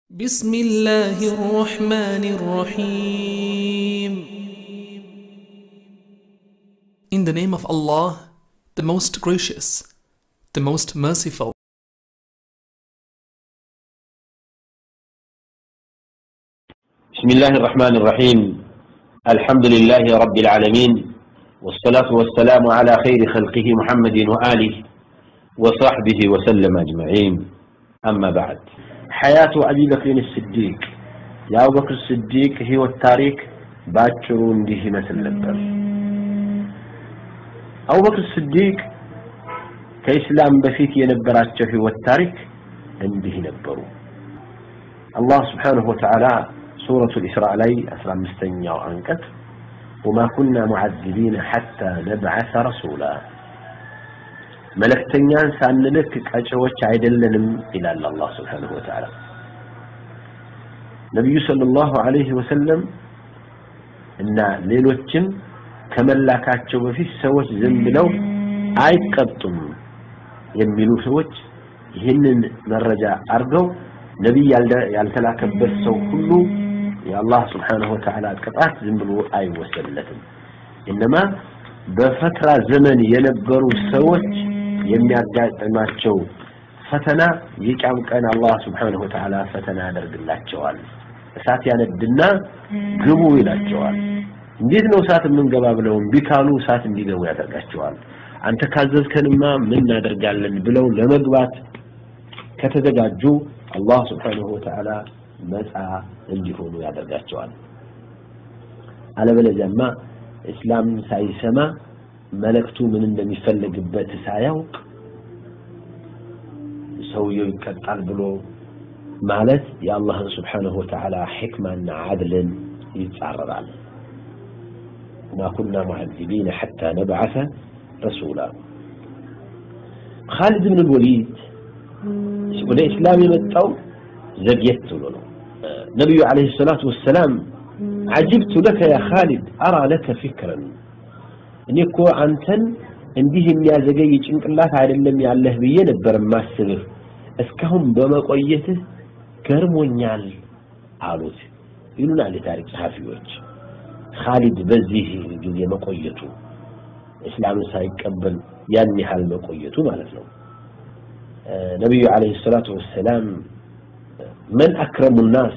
بسم الله الرحمن الرحيم In the name of Allah, the most gracious, the most merciful. بسم الله الرحمن الرحيم الحمد لله رب العالمين والصلاة والسلام على خير خلقه محمد وآله وصحبه وسلم أجمعين أما بعد حياة أبي بكر الصديق يا أبو بكر الصديق هو التاريخ باكرون به مثل نبر أبو بكر الصديق كإسلام بفيت ينبرات هو التاريخ እንዲህ ነበሩ አላህ ስብሓንሁ ወተዓላ ሱረቱ ልእስራእ ላይ አስራ አምስተኛው አንቀጽ ወማ ኩና ሙዓዚቢነ ሐታ ነብዓሰ ረሱላ መለክተኛን ሳንልክ ቀጪዎች አይደለንም ይላል አላህ ስብሓንሁ ወተዓላ ነቢዩ صለ ላሁ ዐለይህ ወሰለም እና ሌሎችም ከመላካቸው በፊት ሰዎች ዝም ብለው አይቀጡም የሚሉ ሰዎች ይህንን መረጃ አድርገው ነቢይ ያልተላከበት ሰው ሁሉ የአላህ ስብሓንሁ ወተዓላ ቅጣት ዝም ብሎ አይወሰድለትም እነማ በፈትራ ዘመን የነበሩ ሰዎች የሚያጋጥማቸው ፈተና የቂያም ቀን አላህ ስብሓንሁ ወተዓላ ፈተና ያደርግላቸዋል እሳት ያነድና ግቡ ይላቸዋል እንዴት ነው እሳት የምንገባ ብለው እምቢ ካሉ እሳት እንዲገቡ ያደርጋቸዋል አንተ ካዘዝከንማ ምን እናደርጋለን ብለው ለመግባት ከተዘጋጁ አላህ ስብሓንሁ ወተዓላ ነፃ እንዲሆኑ ያደርጋቸዋል አለበለዚያማ እስላም ሳይሰማ መልእክቱ ምን እንደሚፈለግበት ሳያውቅ ሰውየው ይቀጣል ብሎ ማለት የአላህን ስብሓንሁ ወተዓላ ሕክማና ዓድልን ይጻረራል وما كنا معذبين حتى نبعث رسولا خالد بن الوليد ወደ እስላም የመጣው ዘግየት ብሎ ነው ነቢዩ አለይሂ ሰላቱ ወሰላም አጅብቱ ለከ ያ ኻሊድ አራ ለከ ፊክረን እኔ እኮ አንተን እንዲህ የሚያዘገይ ጭንቅላት አይደለም ያለህ ብዬ ነበር ማስብህ እስካሁን በመቆየትህ ገርሞኛል አሉት ይሉናል የታሪክ ጸሐፊዎች ኻሊድ በዚህ ጊዜ መቆየቱ እስላምን ሳይቀበል ያን ያህል መቆየቱ ማለት ነው ነቢዩ አለይሂ ሰላቱ ወሰላም መን አክረሙ ናስ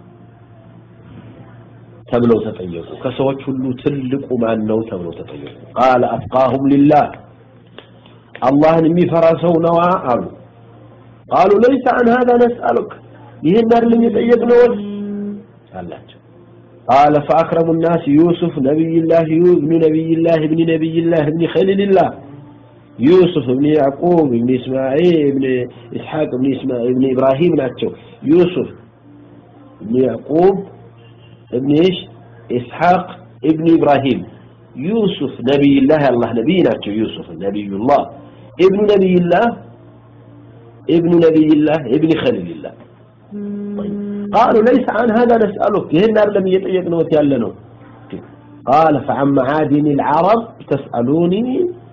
ተብለው ተጠየቁ ከሰዎች ሁሉ ትልቁ ማን ነው ተብለው ተጠየቁ ቃለ አፍቃሁም ሊላህ አላህን የሚፈራ ሰው ነዋ አሉ ቃሉ ለይሰ አን ሀዛ ነስአሉክ ይህን አይደለም የጠየቅነው አላቸው قال فأكرم الناس يوسف نبي الله ابن نبي الله ابن نبي الله ابن خليل الله يوسف ابن يعقوب ابن إسماعيل ابن إسحاق ابن إسماعيل ابن إبراهيم ناتشو يوسف ابن يعقوب ابن إيش إسحاق ابن إبراهيم يوسف نبي الله الله نبي ناتشو يوسف نبي الله ابن نبي الله ابن نبي الله ابن خليل الله طيب قالوا ليس عن هذا نسألك يهنا لم يطيقنا وتيالنا قال فعن معادن العرب تسألوني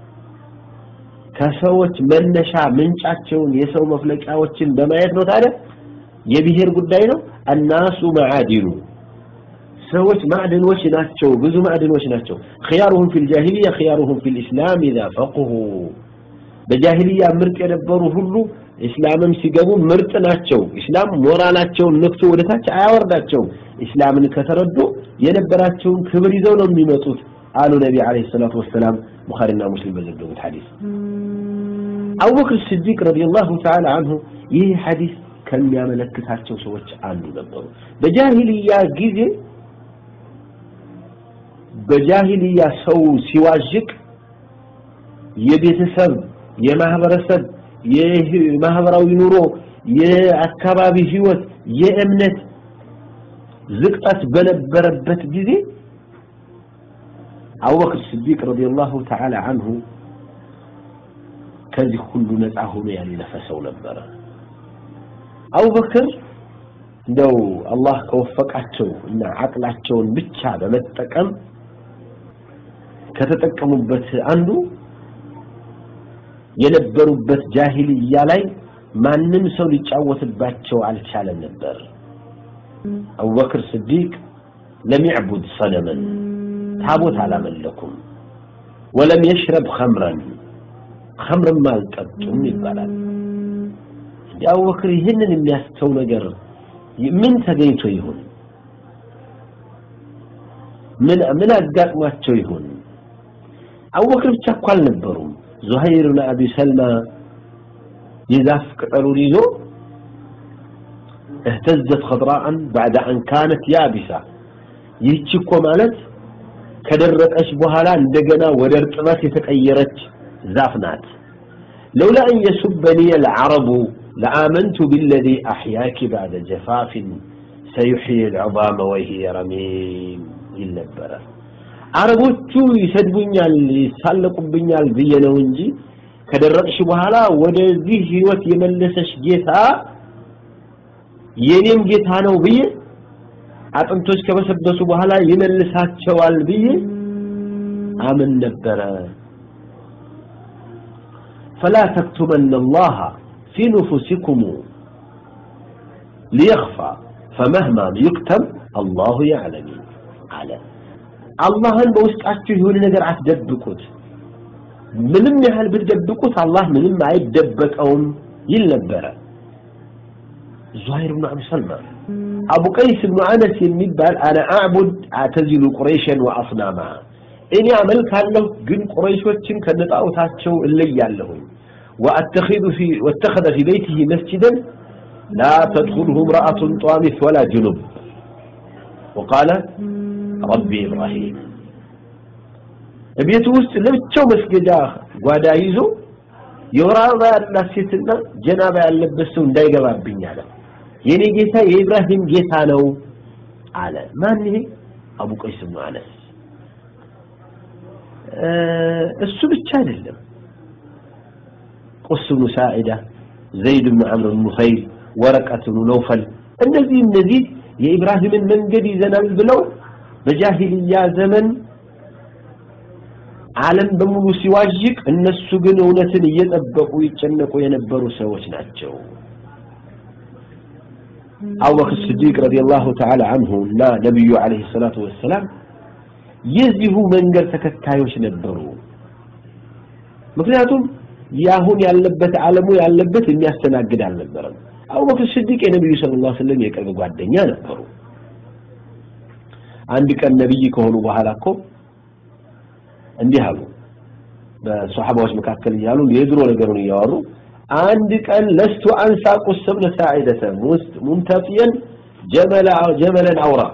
ከሰዎች መነሻ ምንጫቸውን የሰው መፍለቂያዎችን በማየት ነው ታዲያ የብሔር ጉዳይ ነው الناس معادن ሰዎች ማዕድኖች ናቸው ብዙ ማዕድኖች ናቸው خيارهم في الجاهلية خيارهم في الإسلام إذا فقهوا በጃሂልያ ምርጥ የነበሩ ሁሉ እስላምም ሲገቡ ምርጥ ናቸው እስላም ሞራላቸውን ነክቶ ወደታች አያወርዳቸውም እስላምን ከተረዱ የነበራቸውን ክብር ይዘው ነው የሚመጡት አሉ ነቢ አለይሂ ሰላቱ ወሰላም ቡኻሪና ሙስሊም በዘገቡት ሐዲስ አቡበክር ስዲቅ ረዲየላሁ ተዓላ አንሁ ይህ ሐዲስ ከሚያመለክታቸው ሰዎች አንዱ ነበሩ በጃሂልያ ጊዜ በጃሂልያ ሰው ሲዋዥቅ የቤተሰብ የማህበረሰብ የማህበራዊ ኑሮ የአካባቢ ህይወት የእምነት ዝቅጠት በነበረበት ጊዜ አቡበክር ስዲቅ ረዲየላሁ ተዓላ አንሁ ከዚህ ሁሉ ነፃ ሆኖ ያለፈ ሰው ነበረ አቡበክር እንደው አላህ ከወፈቃቸው እና አቅላቸውን ብቻ በመጠቀም ከተጠቀሙበት አንዱ የነበሩበት ጃሂልያ ላይ ማንም ሰው ሊጫወትባቸው አልቻለም ነበር አቡበክር ስዲቅ ለም ያዕቡድ ሰነመን ታቦት አላመለኩም ወለም የሽረብ ኸምረን ኸምርም አልጠጡም ይባላል እንዲ አቡበክር ይህንን የሚያስተው ነገር ምን ተገኝቶ ይሁን ምን ምን አጋጥሟቸው ይሁን አቡበክር ብቻ እኮ አልነበሩም ዙሀይር ብን አቢ ሰልማ የዛፍ ቅጠሉን ይዞ اهتزت خضراء بعد أن كانت يابسة ይህች እኮ ማለት ከደረቀች በኋላ እንደገና ወደ እርጥበት የተቀየረች ዛፍ ናት لولا أن يسبني العرب لآمنت بالذي أحياك بعد جفاف سيحيي العظام وهي رميم ይል ነበረ አረቦቹ ይሰድቡኛል ይሳለቁብኛል ብዬ ነው እንጂ ከደረቅሽ በኋላ ወደዚህ ህይወት የመለሰሽ ጌታ የኔም ጌታ ነው ብዬ አጥንቶች ከበሰበሱ በኋላ ይመልሳቸዋል ብዬ አምን ነበረ فلا تكتمن الله في نفوسكم ليخفى فمهما يكتم الله يعلم على አላህን በውስጣችሁ የሆነ ነገር አትደብቁት ምንም ያህል ብትደብቁት አላህ ምንም አይደበቀውም ይል ነበረ ዙሃይር ብን አቢ ሰልማ አቡ ቀይስ ብኑ አነስ የሚባል አነ አዕቡድ አተዚሉ ቁረይሸን ወአስናማ እኔ አመልካለሁ ግን ቁረይሾችን ከነጣዖታቸው እለያለሁኝ وأتخذ في واتخذ في بيته مسجدا لا تدخله امرأة طامث ولا جنب وقال ربي إبراهيم ቤቱ ውስጥ ለብቻው መስገጃ ጓዳ ይዞ የወር አበባ ያላት ሴትና ጀናባ ያለበት ሰው እንዳይገባብኝ አለ የኔ ጌታ የኢብራሂም ጌታ ነው አለ ማን ይሄ አቡ ቀይስ ብኑ አነስ እሱ ብቻ አይደለም ቁስ ብኑ ሳዒዳ ዘይድ ብኑ ዓምር ብኑ ኸይል ወረቀት ብኑ ነውፈል እነዚህ እነዚህ የኢብራሂምን መንገድ ይዘናል ብለው በጃሂልያ ዘመን ዓለም በሙሉ ሲዋዥቅ እነሱ ግን እውነትን እየጠበቁ ይጨነቁ የነበሩ ሰዎች ናቸው አቡበክር ስዲቅ ረዲየላሁ ተዓላ አንሁ እና ነቢዩ ዓለይሂ ሰላቱ ወሰላም የዚሁ መንገድ ተከታዮች ነበሩ ምክንያቱም ያሁን ያለበት ዓለሙ ያለበት የሚያስተናግድ አልነበረም አቡበክር ስዲቅ የነቢዩ ስለ ላ ስለም የቅርብ ጓደኛ ነበሩ አንድ ቀን ነቢይ ከሆኑ በኋላ እኮ እንዲህ አሉ በሶሐባዎች መካከል እያሉ የድሮ ነገሩን እያወሩ አንድ ቀን ለስቱ አንሳ ቁስ ብነ ሳዒደተ ሙንተፊየን ጀመለን አውራቅ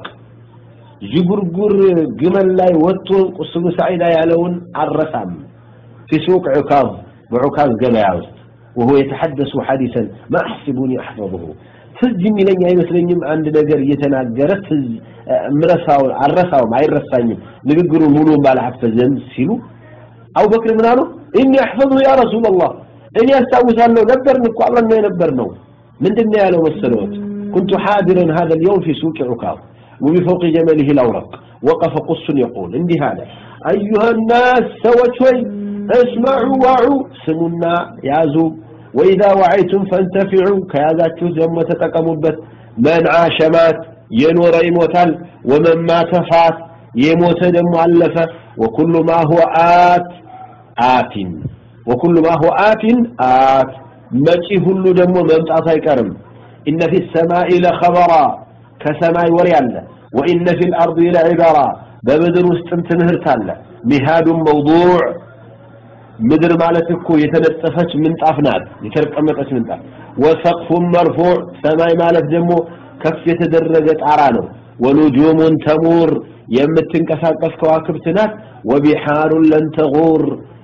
ዥጉርጉር ግመል ላይ ወጥቶ ቁስ ብኑ ሳዒዳ ያለውን አረሳም في سوق عكاظ بعكاظ قبيع ውስጥ وهو يتحدث حديثا ما أحسبني أحفظه ትዝ የሚለኝ አይመስለኝም አንድ ነገር እየተናገረ ትዝ ምረሳው አረሳውም አይረሳኝም ንግግሩ ሙሉ ባልሐፈዘም ሲሉ አቡበክር ምን አሉ እኒ አሕፈዙ ያ ረሱላላህ እኔ አስታውሳለሁ ነበርን እኮ አብረን ነው የነበርነው ምንድን ነው ያለው መሰለዎት كنت حاضرا هذا اليوم في سوق عكاظ وبفوق جمله الأورق وقف قص يقول اندي هذا أيها الناس سوتوي اسمعوا وعوا سمنا يازوا وإذا وعيتم فانتفعوا كهذا دم تتقمبت من عاش مات ينور يموتال ومن مات فات يموت دم علفة وكل ما هو آت آت وكل ما هو آت آت مجي هلو دم ممتعط يكرم إن في السماء لخبرا كسماء وريال وإن في الأرض لعبرا بمدر استنتنهر تالا مهاد موضوع ምድር ማለት እኮ የተነጠፈች ምንጣፍ ናት የተቀመጠች ምንጣፍ ወሰቅፉን መርፉዕ ሰማይ ማለት ደግሞ ከፍ የተደረገ ጣራ ነው ወኑጁሙን ተሙር የምትንቀሳቀስ ከዋክብት ናት ወቢሓሩን ለን ተጉር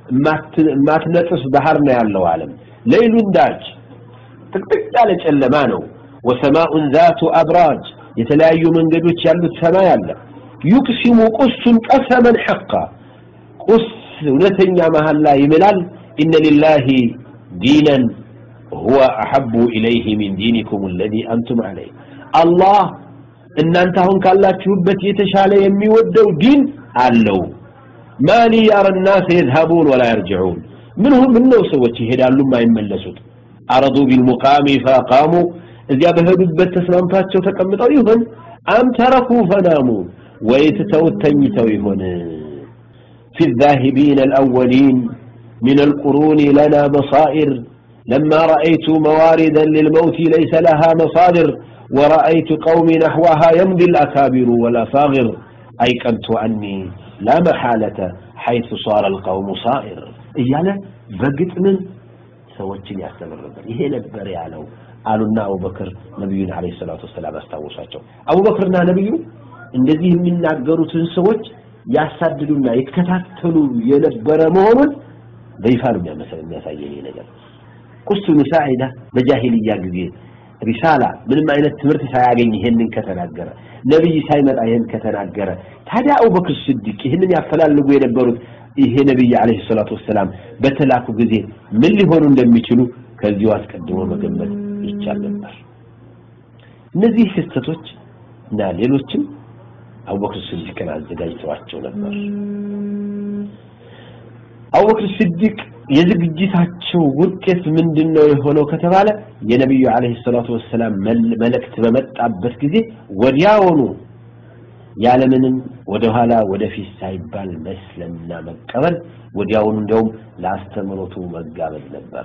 ማትነጥስ ባህር ነው ያለው ዓለም ሌይሉን ዳጅ ጥቅጥቅ ያለ ጨለማ ነው ወሰማኡን ዛቱ አብራጅ የተለያዩ መንገዶች ያሉት ሰማይ አለ ዩቅሲሙ ቁሱን ቀሰመን ሐቃ ቁስ እውነተኛ መሐላ ይምላል ኢነ ሊላሂ ዲነን ሁወ አሐቡ ኢለይህ ሚን ዲኒኩም አለዚ አንቱም ዐለይህ አላህ እናንተ አሁን ካላችሁበት የተሻለ የሚወደው ዲን አለው ማሊ ያረ ናስ የዝሀቡን ወላ የርጅዑን ምንሁ ምን ነው ሰዎች ይሄዳሉ የማይመለሱት አረዱ ቢልሙቃሚ ፈቃሙ እዚያ በሄዱበት ተስማምቷቸው ተቀምጠው ይሆን አም ተረኩ ፈናሙ ወይ ትተውት ተኝተው ይሆን في الذاهبين الأولين من القرون لنا بصائر لما رأيت مواردا للموت ليس لها مصادر ورأيت قوم نحوها يمضي الأكابر والأصاغر أيقنت أني لا محالة حيث صار القوم صائر إيانا بقت من سوتشن يستمر نبر إيه نبر يعلو قالوا أبو بكر نبينا عليه الصلاة والسلام استوصاቸው أبو بكرنا نبي እንደዚህ የሚናገሩትን ሰዎች ያሳድዱና ይከታተሉ የነበረ መሆኑን በይፋ ነው የሚያሳየኝ ነገር ቁስ ሙሳዒዳ በጃሂልያ ጊዜ ሪሳላ ምንም አይነት ትምህርት ሳያገኝ ይሄንን ከተናገረ ነብይ ሳይመጣ ይሄን ከተናገረ ታዲያ አቡበክር ስዲቅ ይህንን ያፈላልጉ የነበሩት ይሄ ነብይ አለይሂ ሰላቱ ወሰላም በተላኩ ጊዜ ምን ሊሆኑ እንደሚችሉ ከዚሁ አስቀድሞ መገመት ይቻል ነበር እነዚህ ክስተቶች እና ሌሎችም አቡበክር ስዲቅን አዘጋጅተዋቸው ነበር አቡበክር ስዲቅ የዝግጅታቸው ውጤት ምንድነው የሆነው ከተባለ የነብዩ አለይሂ ሰላቱ ወሰላም መልእክት በመጣበት ጊዜ ወዲያውኑ ያለምንም ወደኋላ ወደፊት ሳይባል መስለምና መቀበል ወዲያውኑ እንደውም ለአስተምሮቱ መጋበዝ ነበረ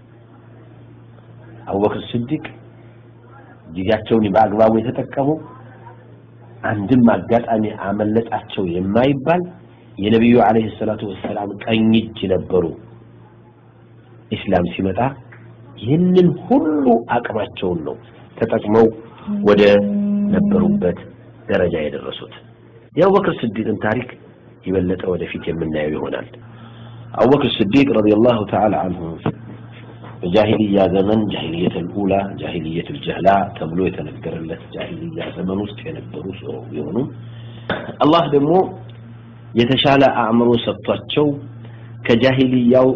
አቡበክር ስዲቅ ጊዜያቸውን በአግባቡ የተጠቀሙ አንድም አጋጣሚ አመለጣቸው የማይባል የነቢዩ አለይሂ ሰላቱ ወሰላም ቀኝ እጅ ነበሩ ኢስላም ሲመጣ ይህንን ሁሉ አቅማቸውን ነው ተጠቅመው ወደ ነበሩበት ደረጃ የደረሱት የአቡበክር ስዲቅን ታሪክ የበለጠ ወደፊት የምናየው ይሆናል አቡበክር ስዲቅ ረዲየላሁ ተዓላ አንሁ በጃሂልያ ዘመን ጃሂልየት ልኡላ ጃሂልየት ልጀህላ ተብሎ የተነገረለት ጃሂልያ ዘመን ውስጥ የነበሩ ሰው ቢሆኑ አላህ ደግሞ የተሻለ አእምሮ ሰጥቷቸው ከጃሂልያው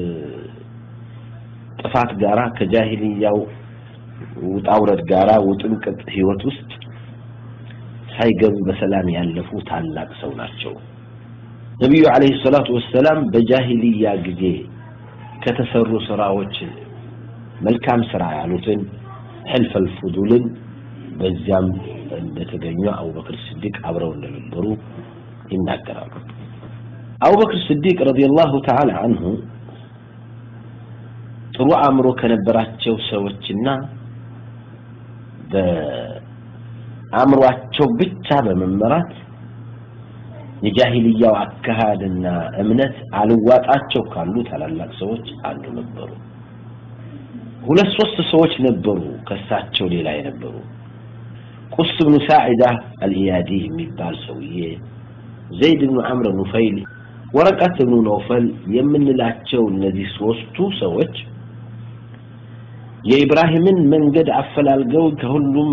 ጥፋት ጋራ ከጃሂልያው ውጣውረድ ጋራ ውጥንቅጥ ህይወት ውስጥ ሳይገቡ በሰላም ያለፉ ታላቅ ሰው ናቸው ነቢዩ አለይሂ ሰላቱ ወሰላም በጃሂልያ ጊዜ ከተሰሩ ስራዎች መልካም ስራ ያሉትን ሕልፈል ፉዱልን በዚያም እንደተገኙ አቡበክር ስዲቅ አብረው እንደነበሩ ይናገራሉ አቡበክር ስዲቅ ረዲየላሁ ተዓላ አንሁ ጥሩ አእምሮ ከነበራቸው ሰዎችና በአእምሯቸው ብቻ በመመራት የጃሂልያው አካሃድና እምነት አልዋጣቸው ካሉ ታላላቅ ሰዎች አንዱ ነበሩ ሁለት ሶስት ሰዎች ነበሩ ከሳቸው ሌላ የነበሩ ቁስ ብኑ ሳዒዳ አልኢያዲ የሚባል ሰውዬ ዘይድ ብኑ አምር ኑፈይል ወረቀት ብኑ ነውፈል የምንላቸው እነዚህ ሶስቱ ሰዎች የኢብራሂምን መንገድ አፈላልገው ከሁሉም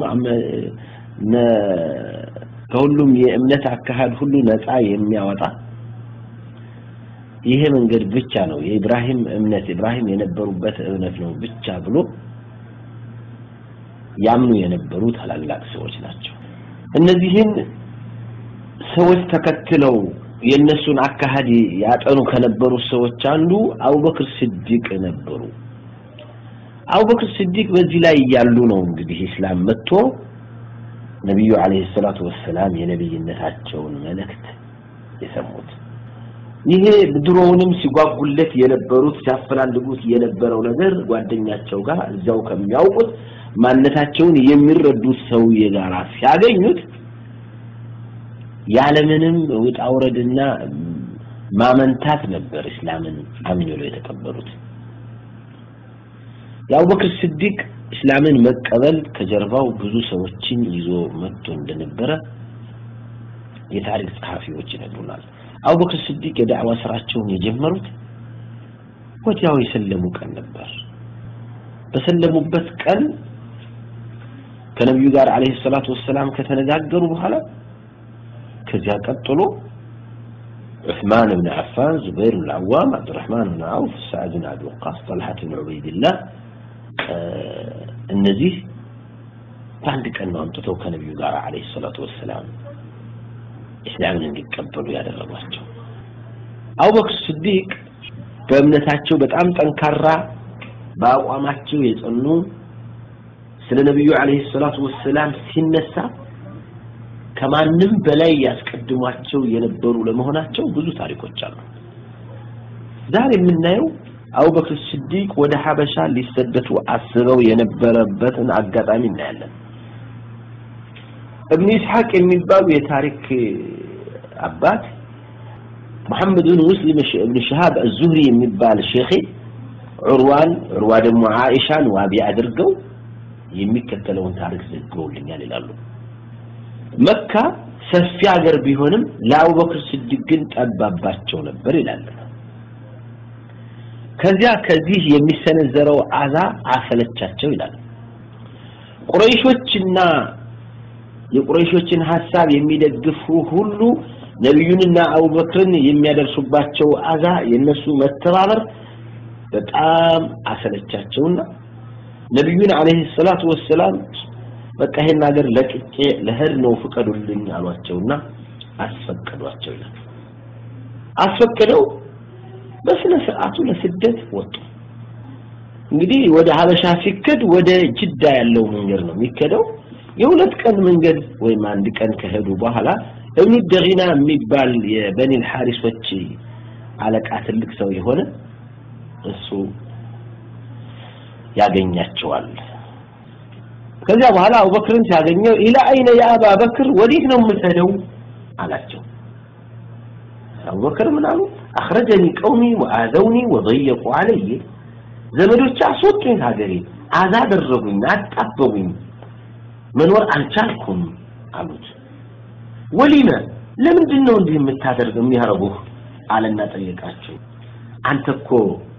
ከሁሉም የእምነት አካሄድ ሁሉ ነፃ የሚያወጣ ይሄ መንገድ ብቻ ነው የኢብራሂም እምነት ኢብራሂም የነበሩበት እምነት ነው ብቻ ብሎ ያምኑ የነበሩ ታላላቅ ሰዎች ናቸው እነዚህን ሰዎች ተከትለው የእነሱን አካሄድ ያጠኑ ከነበሩ ሰዎች አንዱ አቡበክር ስዲቅ ነበሩ አቡበክር ስዲቅ በዚህ ላይ እያሉ ነው እንግዲህ ኢስላም መጥቶ ነቢዩ አለይሂ ሰላቱ ወሰላም የነብይነታቸውን መልእክት የሰሙት ይሄ ድሮውንም ሲጓጉለት የነበሩት ሲያፈላልጉት የነበረው ነገር ጓደኛቸው ጋር እዚያው ከሚያውቁት ማንነታቸውን የሚረዱት ሰውዬ ጋር ሲያገኙት ያለምንም ውጣ ውረድና ማመንታት ነበር እስላምን አምነው የተቀበሉት የአቡበክር ስዲቅ እስላምን መቀበል ከጀርባው ብዙ ሰዎችን ይዞ መጥቶ እንደነበረ የታሪክ ጸሐፊዎች ይነግሩናል አቡበክር ስዲቅ የዳዕዋ ስራቸውን የጀመሩት ወዲያው የሰለሙ ቀን ነበር በሰለሙበት ቀን ከነቢዩ ጋር አለይሂ ሰላቱ ወሰላም ከተነጋገሩ በኋላ ከዚያ ቀጥሎ ዑስማን ብን ዓፋን ዙበይር ብን ዓዋም አብዱራህማን ብን ዓውፍ ሳዕድ ብን አቢ ወቃስ ጠልሐት ብን ዑበይድላህ እነዚህ በአንድ ቀን ነው አምጥተው ከነቢዩ ጋር አለይሂ ሰላቱ ወሰላም እስላምን እንዲቀበሉ ያደረጓቸው አቡበክር ስዲቅ በእምነታቸው በጣም ጠንካራ በአቋማቸው የጸኑ ስለ ነቢዩ አለይሂ ሰላቱ ወሰላም ሲነሳ ከማንም በላይ ያስቀድሟቸው የነበሩ ለመሆናቸው ብዙ ታሪኮች አሉ። ዛሬ የምናየው አቡበክር ስዲቅ ወደ ሀበሻ ሊሰደቱ አስበው የነበረበትን አጋጣሚ እናያለን። እብን ኢስሐቅ የሚባሉ የታሪክ አባት መሐመድ ብን ሙስሊም እብን ሸሃብ አዙህሪ የሚባል ሼኼ ዑርዋን ዑርዋ ደግሞ ዓኢሻን ዋቢ አድርገው የሚከተለውን ታሪክ ዘግበውልኛል ይላሉ። መካ ሰፊ ሀገር ቢሆንም ለአቡበክር ስዲቅ ግን ጠባባቸው ነበር ይላል። ከዚያ ከዚህ የሚሰነዘረው አዛ አሰለቻቸው ይላል። ቁረይሾችና የቁረይሾችን ሀሳብ የሚደግፉ ሁሉ ነቢዩንና አቡበክርን የሚያደርሱባቸው አዛ የነሱ መተባበር በጣም አሰለቻቸውና ነቢዩን አለይሂ ሰላቱ ወሰላም በቃ ይሄን ሀገር ለቅቄ ለህድ ነው ፍቀዱልኝ አሏቸውና አስፈቀዷቸው ይላል። አስፈቅደው በስነ ስርዓቱ ለስደት ወጡ። እንግዲህ ወደ ሀበሻ ሲከድ ወደ ጅዳ ያለው መንገድ ነው የሚከደው። የሁለት ቀን መንገድ ወይም አንድ ቀን ከሄዱ በኋላ እብኑ ደጊና የሚባል የበኒል ሐሪሶች አለቃ ትልቅ ሰው የሆነ እሱ ያገኛቸዋል። ከዚያ በኋላ አቡበክርን ሲያገኘው ኢላ አይነ የአባ በክር ወዴት ነው የምትሄደው አላቸው። አቡበክር ምን አሉ? አኽረጀኒ ቀውሚ ወአዘውኒ ወضየቁ አለይ ዘመዶች አስወጡኝ ሀገሬ አዛ አደረጉኝ አጣበቡኝ መኖር አልቻልኩም አሉት ወሊመ ለምንድን ነው እንዲህ የምታደርገው የሚያረጉህ አለና ጠየቃቸው አንተ እኮ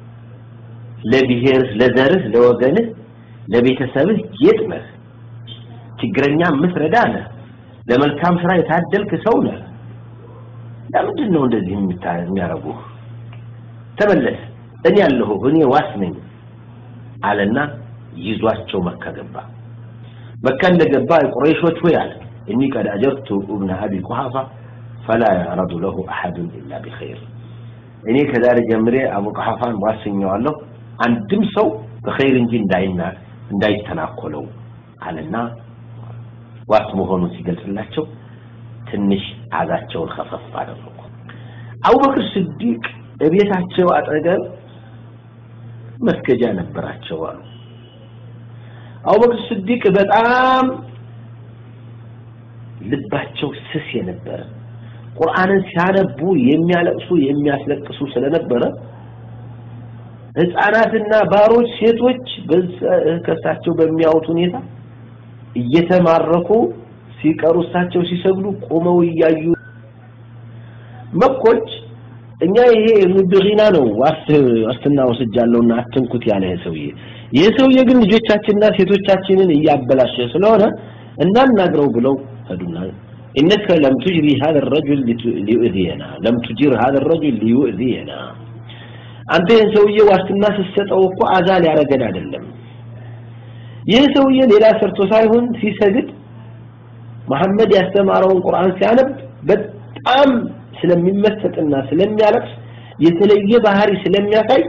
ለብሔርህ ለዘርህ ለወገንህ ለቤተሰብህ ጌጥ ነህ ችግረኛ የምትረዳ ነህ ለመልካም ስራ የታደልክ ሰው ነህ ለምንድን ነው እንደዚህ የሚያረጉህ ተመለስ እኔ ያለሁ እኔ ዋስ ነኝ አለና ይዟቸው መካ ገባ መካ እንደገባ ቁረይሾች ሆይ አለ እኒ ቀድ አጀርቱ እብነ አቢ ቁሐፋ ፈላ ያረዱ ለሁ አሐዱን ኢላ ቢኸይር እኔ ከዛሬ ጀምሬ አቡ ቁሐፋን ዋስኘዋለሁ አንድም ሰው በኸይር እንጂ እንዳይና እንዳይተናኮለው አለና ዋስ መሆኑን ሲገልጽላቸው ትንሽ አዛቸውን ከፈፍ አደረጉ አቡበክር ስዲቅ እቤታቸው አጠገብ መስገጃ ነበራቸው አሉ አቡበክር ስዲቅ በጣም ልባቸው ስስ የነበረ ቁርአንን ሲያነቡ የሚያለቅሱ የሚያስለቅሱ ስለነበረ ህፃናትና ባሮች ሴቶች ከእሳቸው በሚያዩት ሁኔታ እየተማረኩ ሲቀሩ እሳቸው ሲሰግዱ ቆመው እያዩ መኮች እኛ ይሄ ሙድሪና ነው ዋስትና ወስጃለሁና አትንኩት ያለ ሰውዬ ይህ ሰውዬ ግን ልጆቻችንና ሴቶቻችንን እያበላሸ ስለሆነ እናናግረው ብለው ሄዱና إنك لم تجري هذا الرجل ليؤذينا لم تجير هذا الرجل ليؤذينا አንተ ይህን ሰውዬ ዋስትና ስትሰጠው እኮ አዛ ሊያረገን አይደለም ይህ ሰውዬ ሌላ ሰርቶ ሳይሆን ሲሰግድ መሐመድ ያስተማረውን ቁርአን ሲያነብ በጣም ስለሚመሰጥና ስለሚያለቅስ የተለየ ባህሪ ስለሚያሳይ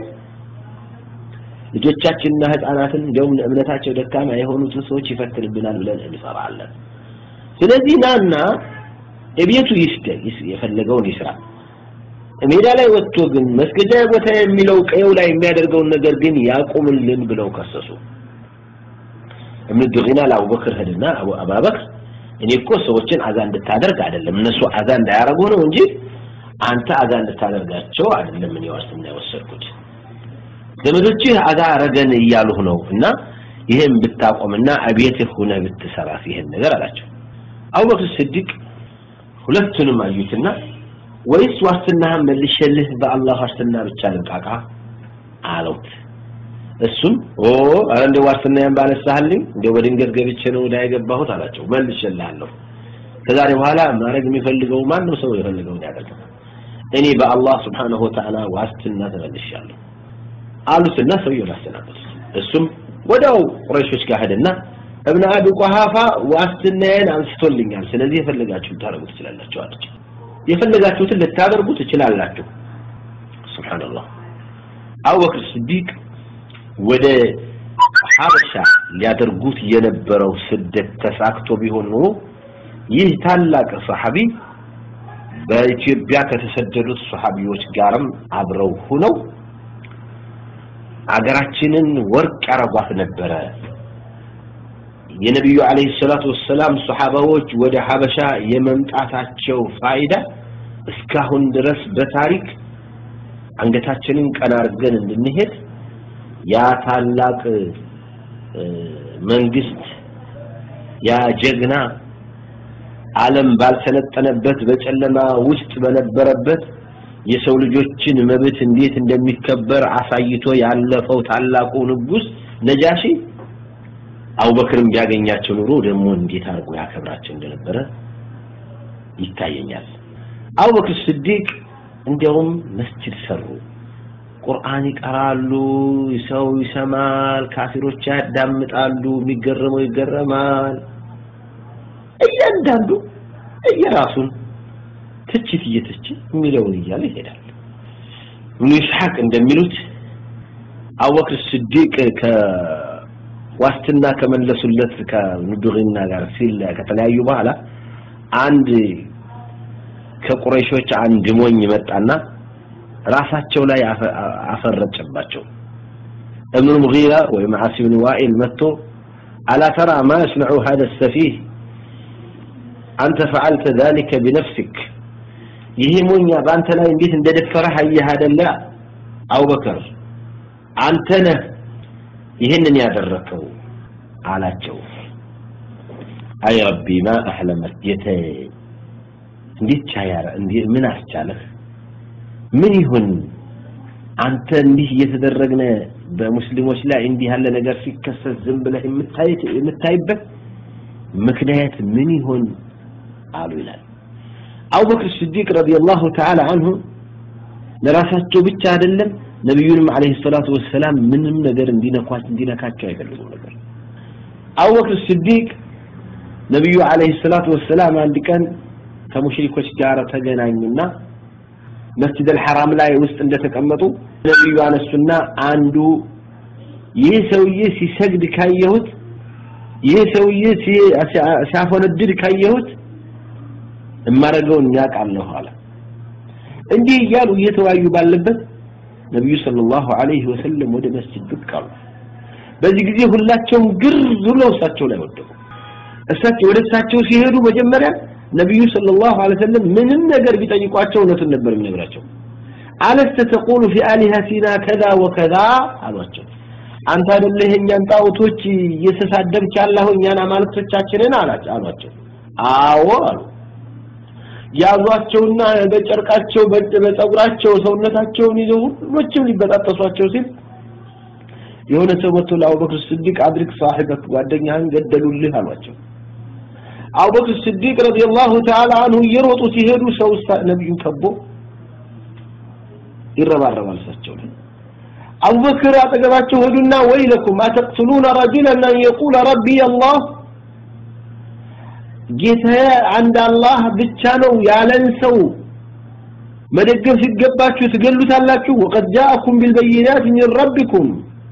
ልጆቻችንና ህፃናትን እንዲያውም እምነታቸው ደካማ የሆኑትን ሰዎች ይፈትንብናል ብለን እንፈራለን ስለዚህ ናና የቤቱ ይስደ የፈለገውን ይስራ ሜዳ ላይ ወጥቶ ግን መስገጃ ቦታ የሚለው ቀየው ላይ የሚያደርገውን ነገር ግን ያቁምልን ብለው ከሰሱ እብን ድጊና ለአቡበክር ሄድና አቡበክር እኔ እኮ ሰዎችን አዛ እንድታደርግ አይደለም እነሱ አዛ እንዳያረጉ ነው እንጂ አንተ አዛ እንድታደርጋቸው አይደለም እኔ ዋስትና የወሰድኩት ዘመዶችህ አዛ አረገን እያሉህ ነው እና ይህን ብታቆምና አቤትህ ሁነህ ብትሰራስ ይህን ነገር አላቸው አቡበክር ስዲቅ ሁለቱንም አዩትና ወይስ ዋስትናህን መልሼልህ በአላህ ዋስትና ብቻ ልብቃቃ አለውት እሱም ኦ አረ እንደ ዋስትናዬን ባነሳህልኝ እንደ በድንገት ገብቼ ነው ወደ የገባሁት አላቸው መልሼልሃለሁ ከዛሬ በኋላ ማድረግ የሚፈልገው ማንም ሰው የፈልገውን ያደርጋል እኔ በአላህ ስብሓንሁ ወተዓላ ዋስትና ተመልሻለሁ አሉትና ሰውየው ላሰናበት እሱም ወዲያው ቁረይሾች ጋር ሄደና እብነ አቢ ቁሐፋ ዋስትናዬን አንስቶልኛል ስለዚህ የፈለጋችሁ ታደርጉ ትችላላችሁ አለች የፈለጋችሁትን ልታደርጉ ትችላላችሁ ሱብሃንአላህ አቡበክር ስዲቅ ወደ ሀበሻ ሊያደርጉት የነበረው ስደት ተሳክቶ ቢሆን ኖሮ ይህ ታላቅ ሰሐቢ በኢትዮጵያ ከተሰደዱት ሰሐቢዎች ጋርም አብረው ሆነው አገራችንን ወርቅ ያረጓት ነበረ። የነቢዩ አለይሂ ሰላቱ ወሰላም ሰሐባዎች ወደ ሀበሻ የመምጣታቸው ፋይዳ እስካሁን ድረስ በታሪክ አንገታችንን ቀና አድርገን እንድንሄድ ያ ታላቅ መንግስት ያ ጀግና ዓለም ባልሰለጠነበት በጨለማ ውስጥ በነበረበት የሰው ልጆችን መብት እንዴት እንደሚከበር አሳይቶ ያለፈው ታላቁ ንጉስ ነጃሺ አቡበክርም ቢያገኛቸው ኑሮ ደግሞ እንዴት አድርጎ ያከብራቸው እንደነበረ ይታየኛል። አቡበክር ስዲቅ እንዲያውም መስጂድ ሰሩ። ቁርአን ይቀራሉ፣ ሰው ይሰማል፣ ካፊሮች ያዳምጣሉ፣ የሚገረመው ይገረማል። እያንዳንዱ እየራሱን ትችት እየተች የሚለውን እያለ ይሄዳል። ኢብኑ ኢስሐቅ እንደሚሉት አቡበክር ስዲቅ ከዋስትና ከመለሱለት ከኑዱሪና ጋር ሲል ከተለያዩ በኋላ አንድ ከቁረይሾች አንድ ሞኝ መጣና ራሳቸው ላይ አፈረጨባቸው። እብኑ ሙጊራ ወይም ዓሲ ብን ዋኢል መጥቶ አላ ተራ ማ የስነዑ ሀደ ሰፊህ አንተ ፈዓልተ ዛሊከ ቢነፍሲክ ይሄ ሞኛ በአንተ ላይ እንዴት እንደደፈረህ አየህ አይደለ አቡበከር አንተ ነህ ይህንን ያደረከው አላቸው አይ ረቢ ማ አሕለመት ጌተ እንዴት ቻያረ ምን አስቻለህ ምን ይሁን አንተ እንዲህ እየተደረግነ በሙስሊሞች ላይ እንዲህ ያለ ነገር ሲከሰት ዝም ብለህ የምታይበት ምክንያት ምን ይሆን አሉ ይላል አቡበክር ስዲቅ ረዲየላሁ ተዓላ አንሁ ለራሳቸው ብቻ አይደለም ነቢዩንም አለይሂ ሰላቱ ወሰላም ምንም ነገር እንዲነኳት እንዲነካቸው አይፈልጉም ነበር አቡበክር ስዲቅ ነቢዩ አለይሂ ሰላቱ ወሰላም አንድ ቀን ከሙሽሪኮች ጋር ተገናኙና መስጂድ አልሐራም ላይ ውስጥ እንደተቀመጡ ነቢዩ አነሱና አንዱ ይህ ሰውዬ ሲሰግድ ካየሁት ይህ ሰውዬ ሲያፈነድድ ካየሁት እማረገውን ያውቃለሁ አለ እንዲህ እያሉ እየተወያዩ ባለበት ነቢዩ ሰለላሁ ዐለይሂ ወሰለም ወደ መስጂድ ብቅ አሉ በዚህ ጊዜ ሁላቸውም ግር ብለው እሳቸው ላይ ወደቁ እሳቸው ወደ እሳቸው ሲሄዱ መጀመሪያ ነቢዩ ሰለላሁ ዐለይሂ ወሰለም ምንም ነገር ቢጠይቋቸው እውነቱን ነበር የሚነግራቸው አለስተ ተቁሉ ፊ አሊሀቲና ከዛ ወከዛ አሏቸው አንተ አይደለህ የእኛን ጣዖቶች እየተሳደብክ ያለኸው እኛን አማልክቶቻችንን አሏቸው አዎ አሉ ያዟቸውና በጨርቃቸው በፀጉራቸው ሰውነታቸውን ይዘው ሁሎችም ሊበጣጠሷቸው ሲል የሆነ ሰው መጥቶ ለአቡበክር ስዲቅ አድርግ ሳሒበክ ጓደኛህን ገደሉልህ አሏቸው አቡበክር ስዲቅ ረዲየላሁ ተዓላ አንሁ እየሮጡ ሲሄዱ ሰው ነቢዩን ከቦ ይረባረባል እሳቸው ላይ አቡበክር አጠገባቸው ሄዱና ወይለኩም አተቅትሉነ ረጁለን አን የቁለ ረቢ አላህ ጌታዬ አንድ አላህ ብቻ ነው ያለን ሰው መደገፍ ሲገባችሁ ትገሉታላችሁ ወቀድ ጃአኩም ቢልበይናት ሚን ረቢኩም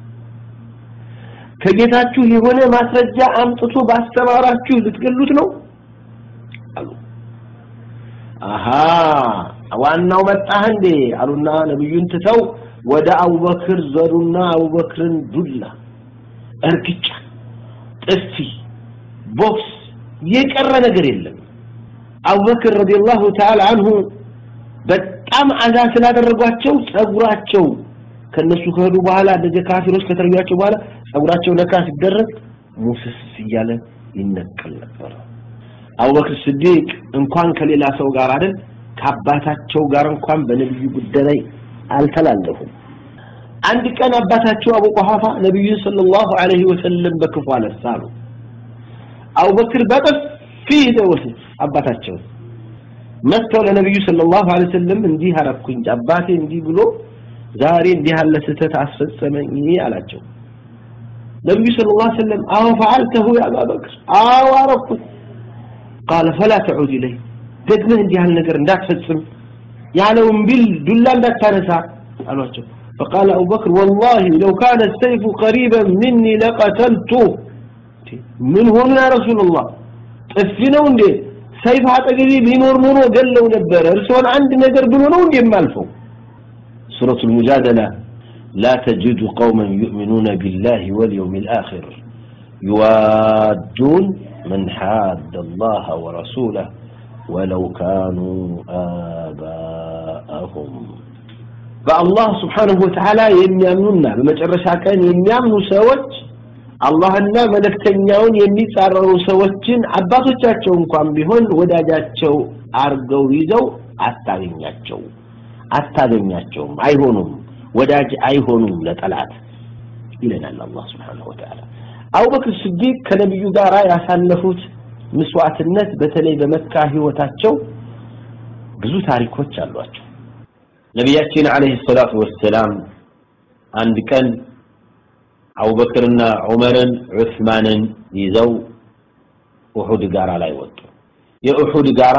ከጌታችሁ የሆነ ማስረጃ አምጥቶ ባስተማራችሁ ልትገሉት ነው አሉ አሃ ዋናው መጣህ እንዴ አሉና ነብዩን ትተው ወደ አቡበክር ዘሩና አቡበክርን ዱላ እርግጫ ጥፊ ቦክስ የቀረ ነገር የለም አቡበክር ረዲየላሁ ተዓላ አንሁ በጣም አዛ ስላደረጓቸው ጸጉራቸው ከነሱ ከሄዱ በኋላ እንደዚህ ካፊሮች ከተለያቸው በኋላ ጸጉራቸው ነካ ሲደረግ ሙስስ እያለ ይነቀል ነበር አቡበክር ስዲቅ እንኳን ከሌላ ሰው ጋር አይደል ከአባታቸው ጋር እንኳን በነብዩ ጉዳይ ላይ አልተላለፉም አንድ ቀን አባታቸው አቡ ቁሐፋ ነብዩ ሰለላሁ ዐለይሂ ወሰለም በክፉ አነሳሉ አቡበክር በጥፊ ደወሰ አባታቸው መጥተው ለነብዩ ሰለላሁ ዐለይሂ ወሰለም እንዲህ አረኩኝ አባቴ እንዲህ ብሎ ዛሬ እንዲህ ያለ ስህተት አስፈጸመኝ አላቸው ነብዩ ሰለላሁ ዐለይሂ ወሰለም አዎ ፈዓልተሁ ያ አባበክር አዎ አረኩት قال فلا تعود إليه ደግመህ እንዲህ ያለ ነገር እንዳትፈጽም ያለውን ቢል ዱላ እንዳታነሳ አሏቸው فقال أبو بكر والله لو كان السيف قريبا مني لقتلته من هنا يا رسول الله طفنوا እንዴ ሰይፍ አጠገቤ ቢኖር ኖሮ ገለው ነበር እርሶን አንድ ነገር ብሎ ነው እንዴ የማልፈው سورة المجادلة لا تجد قوما يؤمنون بالله واليوم الآخر يوادون من حاد الله ورسوله ولو كانوا آباءهم በአላህ ስብሓንሁ ወተዓላ የሚያምኑና በመጨረሻ ቀን የሚያምኑ ሰዎች አላህና መልእክተኛውን የሚጻረሩ ሰዎችን አባቶቻቸው እንኳን ቢሆን ወዳጃቸው አርገው ይዘው አታገኛቸው አታገኛቸውም አይሆኑም ወዳጅ አይሆኑም ለጠላት ይለናል አላህ ስብሓንሁ ወተዓላ አቡበክር ስዲቅ ከነቢዩ ጋር ያሳለፉት ምስዋዕትነት በተለይ በመካ ህይወታቸው ብዙ ታሪኮች አሏቸው ነቢያችን አለይሂ ሰላቱ ወሰላም አንድ ቀን አቡበክርና ዑመርን ዑስማንን ይዘው ኡሑድ ጋራ ላይ ወጡ የኡሑድ ጋራ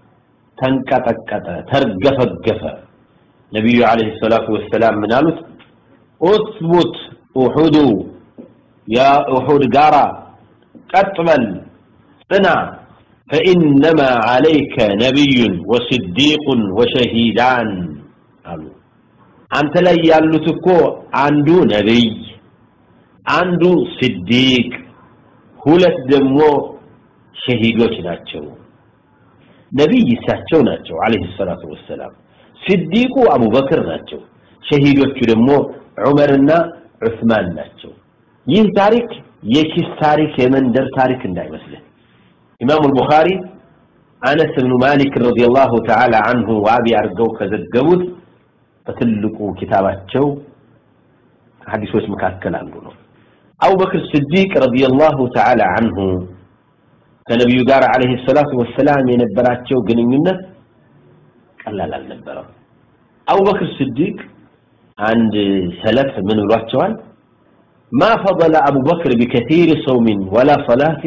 ተንቀጠቀጠ ተርገፈገፈ ነቢዩ አለይሂ ሰላቱ ወሰላም ምን አሉት ኡትቡት ኡሑዱ ያ ኡሑድ ጋራ ቀጥ በል ጽና فإنما عليك نبي وصديق وشهيدان አሉ አንተ ላይ ያሉት እኮ አንዱ ነብይ አንዱ ስዲቅ ሁለት ደግሞ ሸሂዶች ናቸው ነብይ እሳቸው ናቸው አለይሂ ሰላቱ ወሰላም ስዲቁ አቡበክር ናቸው ሸሂዶቹ ደግሞ ዑመርና ዑስማን ናቸው ይህ ታሪክ የኪስ ታሪክ የመንደር ታሪክ እንዳይመስልህ ኢማሙ አልቡኻሪ አነስ ብኑ ማሊክ ረዲየላሁ ተዓላ አንሁ ዋቢ አድርገው ከዘገቡት በትልቁ ኪታባቸው ሐዲሶች መካከል አንዱ ነው አቡበክር ስዲቅ ረዲየላሁ ተዓላ አንሁ ከነቢዩ ጋር አለይሂ ሰላቱ ወሰላም የነበራቸው ግንኙነት ቀላል አልነበረም አቡበክር ስዲቅ አንድ ሰለፍ ምን ብሏቸዋል ما فضل أبو بكر بكثير صوم ولا صلاة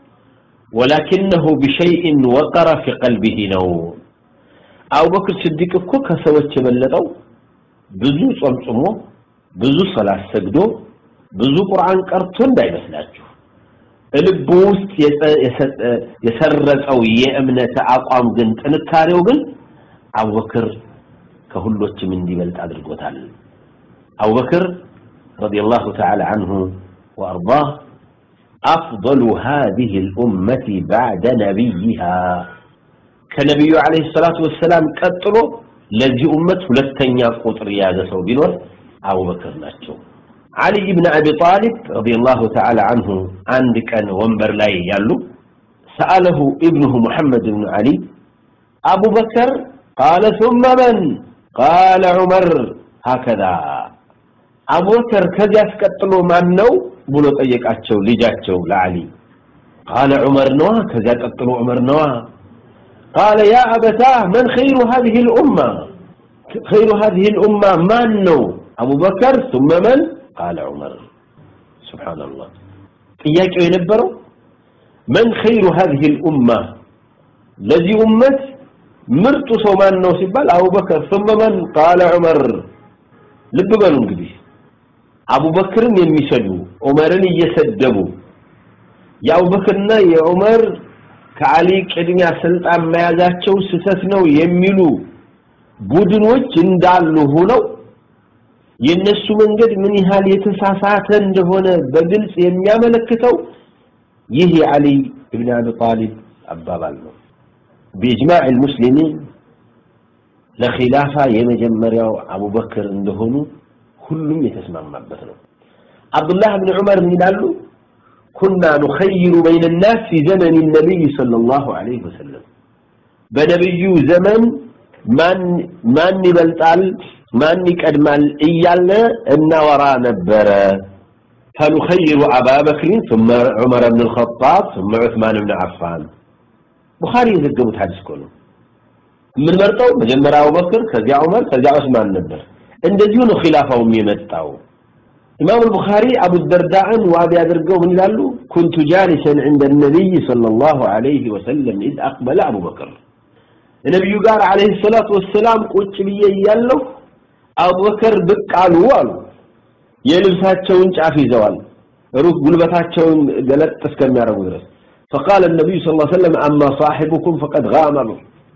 ولكنه بشيء وقر في قلبه نوم أبو بكر الصديق እኮ ከሰዎች የበለጠው ብዙ ጾም ጾሞ ብዙ ሰላት ሰግዶ ብዙ ቁርአን ቀርቶ እንዳይመስላችሁ ልቡ ውስጥ የሰረጸው የእምነት አቋም ግን ጥንካሬው ግን አቡበክር ከሁሎችም እንዲበልጥ አድርጎታል አቡበክር رضي الله تعالى عنه وأرضاه أفضل هذه الأمة بعد نبيها كنبي عليه الصلاة والسلام قتلوا لذي أمة لتنيا قطر يا سو بنور أبو بكر ناتشو علي بن أبي طالب رضي الله تعالى عنه عندك أن ومبر لا يالو سأله ابنه محمد بن علي أبو بكر قال ثم من قال عمر هكذا አቡበከር ከዚያ አስቀጥሎ ማን ነው ብሎ ጠየቃቸው ልጃቸው ለዓሊ ቃለ ዑመር ነዋ ከዚያ ቀጥሎ ዑመር ነዋ ቃለ ያ አበታህ መን ኸይሩ هذه الأمة خير هذه الأمة ማን ነው አቡበከር ثم من قال عمر سبحان الله ጥያቄው የነበረው من خير هذه الأمة ለዚህ ኡመት ምርጡ ሰው ማን ነው ሲባል አቡበከር ثم من قال عمر ልብ በሉ እንግዲህ አቡበክርን የሚሰዱ ዑመርን እየሰደቡ የአቡበክርና የዑመር ከአሊ ቅድሚያ ስልጣን መያዛቸው ስህተት ነው የሚሉ ቡድኖች እንዳሉ ሆነው የነሱ መንገድ ምን ያህል የተሳሳተ እንደሆነ በግልጽ የሚያመለክተው ይህ የአሊ ኢብን አቢ ጣሊብ አባባል ነው بإجماع المسلمين ለኺላፋ የመጀመሪያው አቡበክር እንደሆኑ ሁሉም የተስማማበት ነው አብዱላህ ብን ዑመር ምን ይላሉ ኩና ኑኸይሩ በይነ ናስ ፊ ዘመን ነቢይ صلى الله عليه وسلم በነቢዩ ዘመን ማን ይበልጣል ማን ይቀድማል እያለ እናወራ ነበረ فنخير أبا بكر ثم عمر بن الخطاب ثم عثمان بن عفان بخاري يذكروا حديث كله የምንመርጠው መጀመሪያ አቡበክር ከዚያ ዑመር ከዚያ ዑስማን ነበር እንደዚሁ ነው ኺላፋው የመጣው ኢማም البخاري አቡ ደርዳን ዋቢ አድርገው ምን ይላሉ كنت جالسا عند النبي صلى الله عليه وسلم اذ اقبل ابو بكر ነብዩ ጋር አለይሂ ሰላቱ ወሰላም ቁጭ ብዬ እያለሁ አቡበከር ብቅ አሉ አሉ የልብሳቸውን ጫፍ ይዘዋል ሩህ ጉልበታቸውን ገለጥ እስከሚያደርጉ ድረስ فقال النبي صلى الله عليه وسلم اما صاحبكم فقد غامر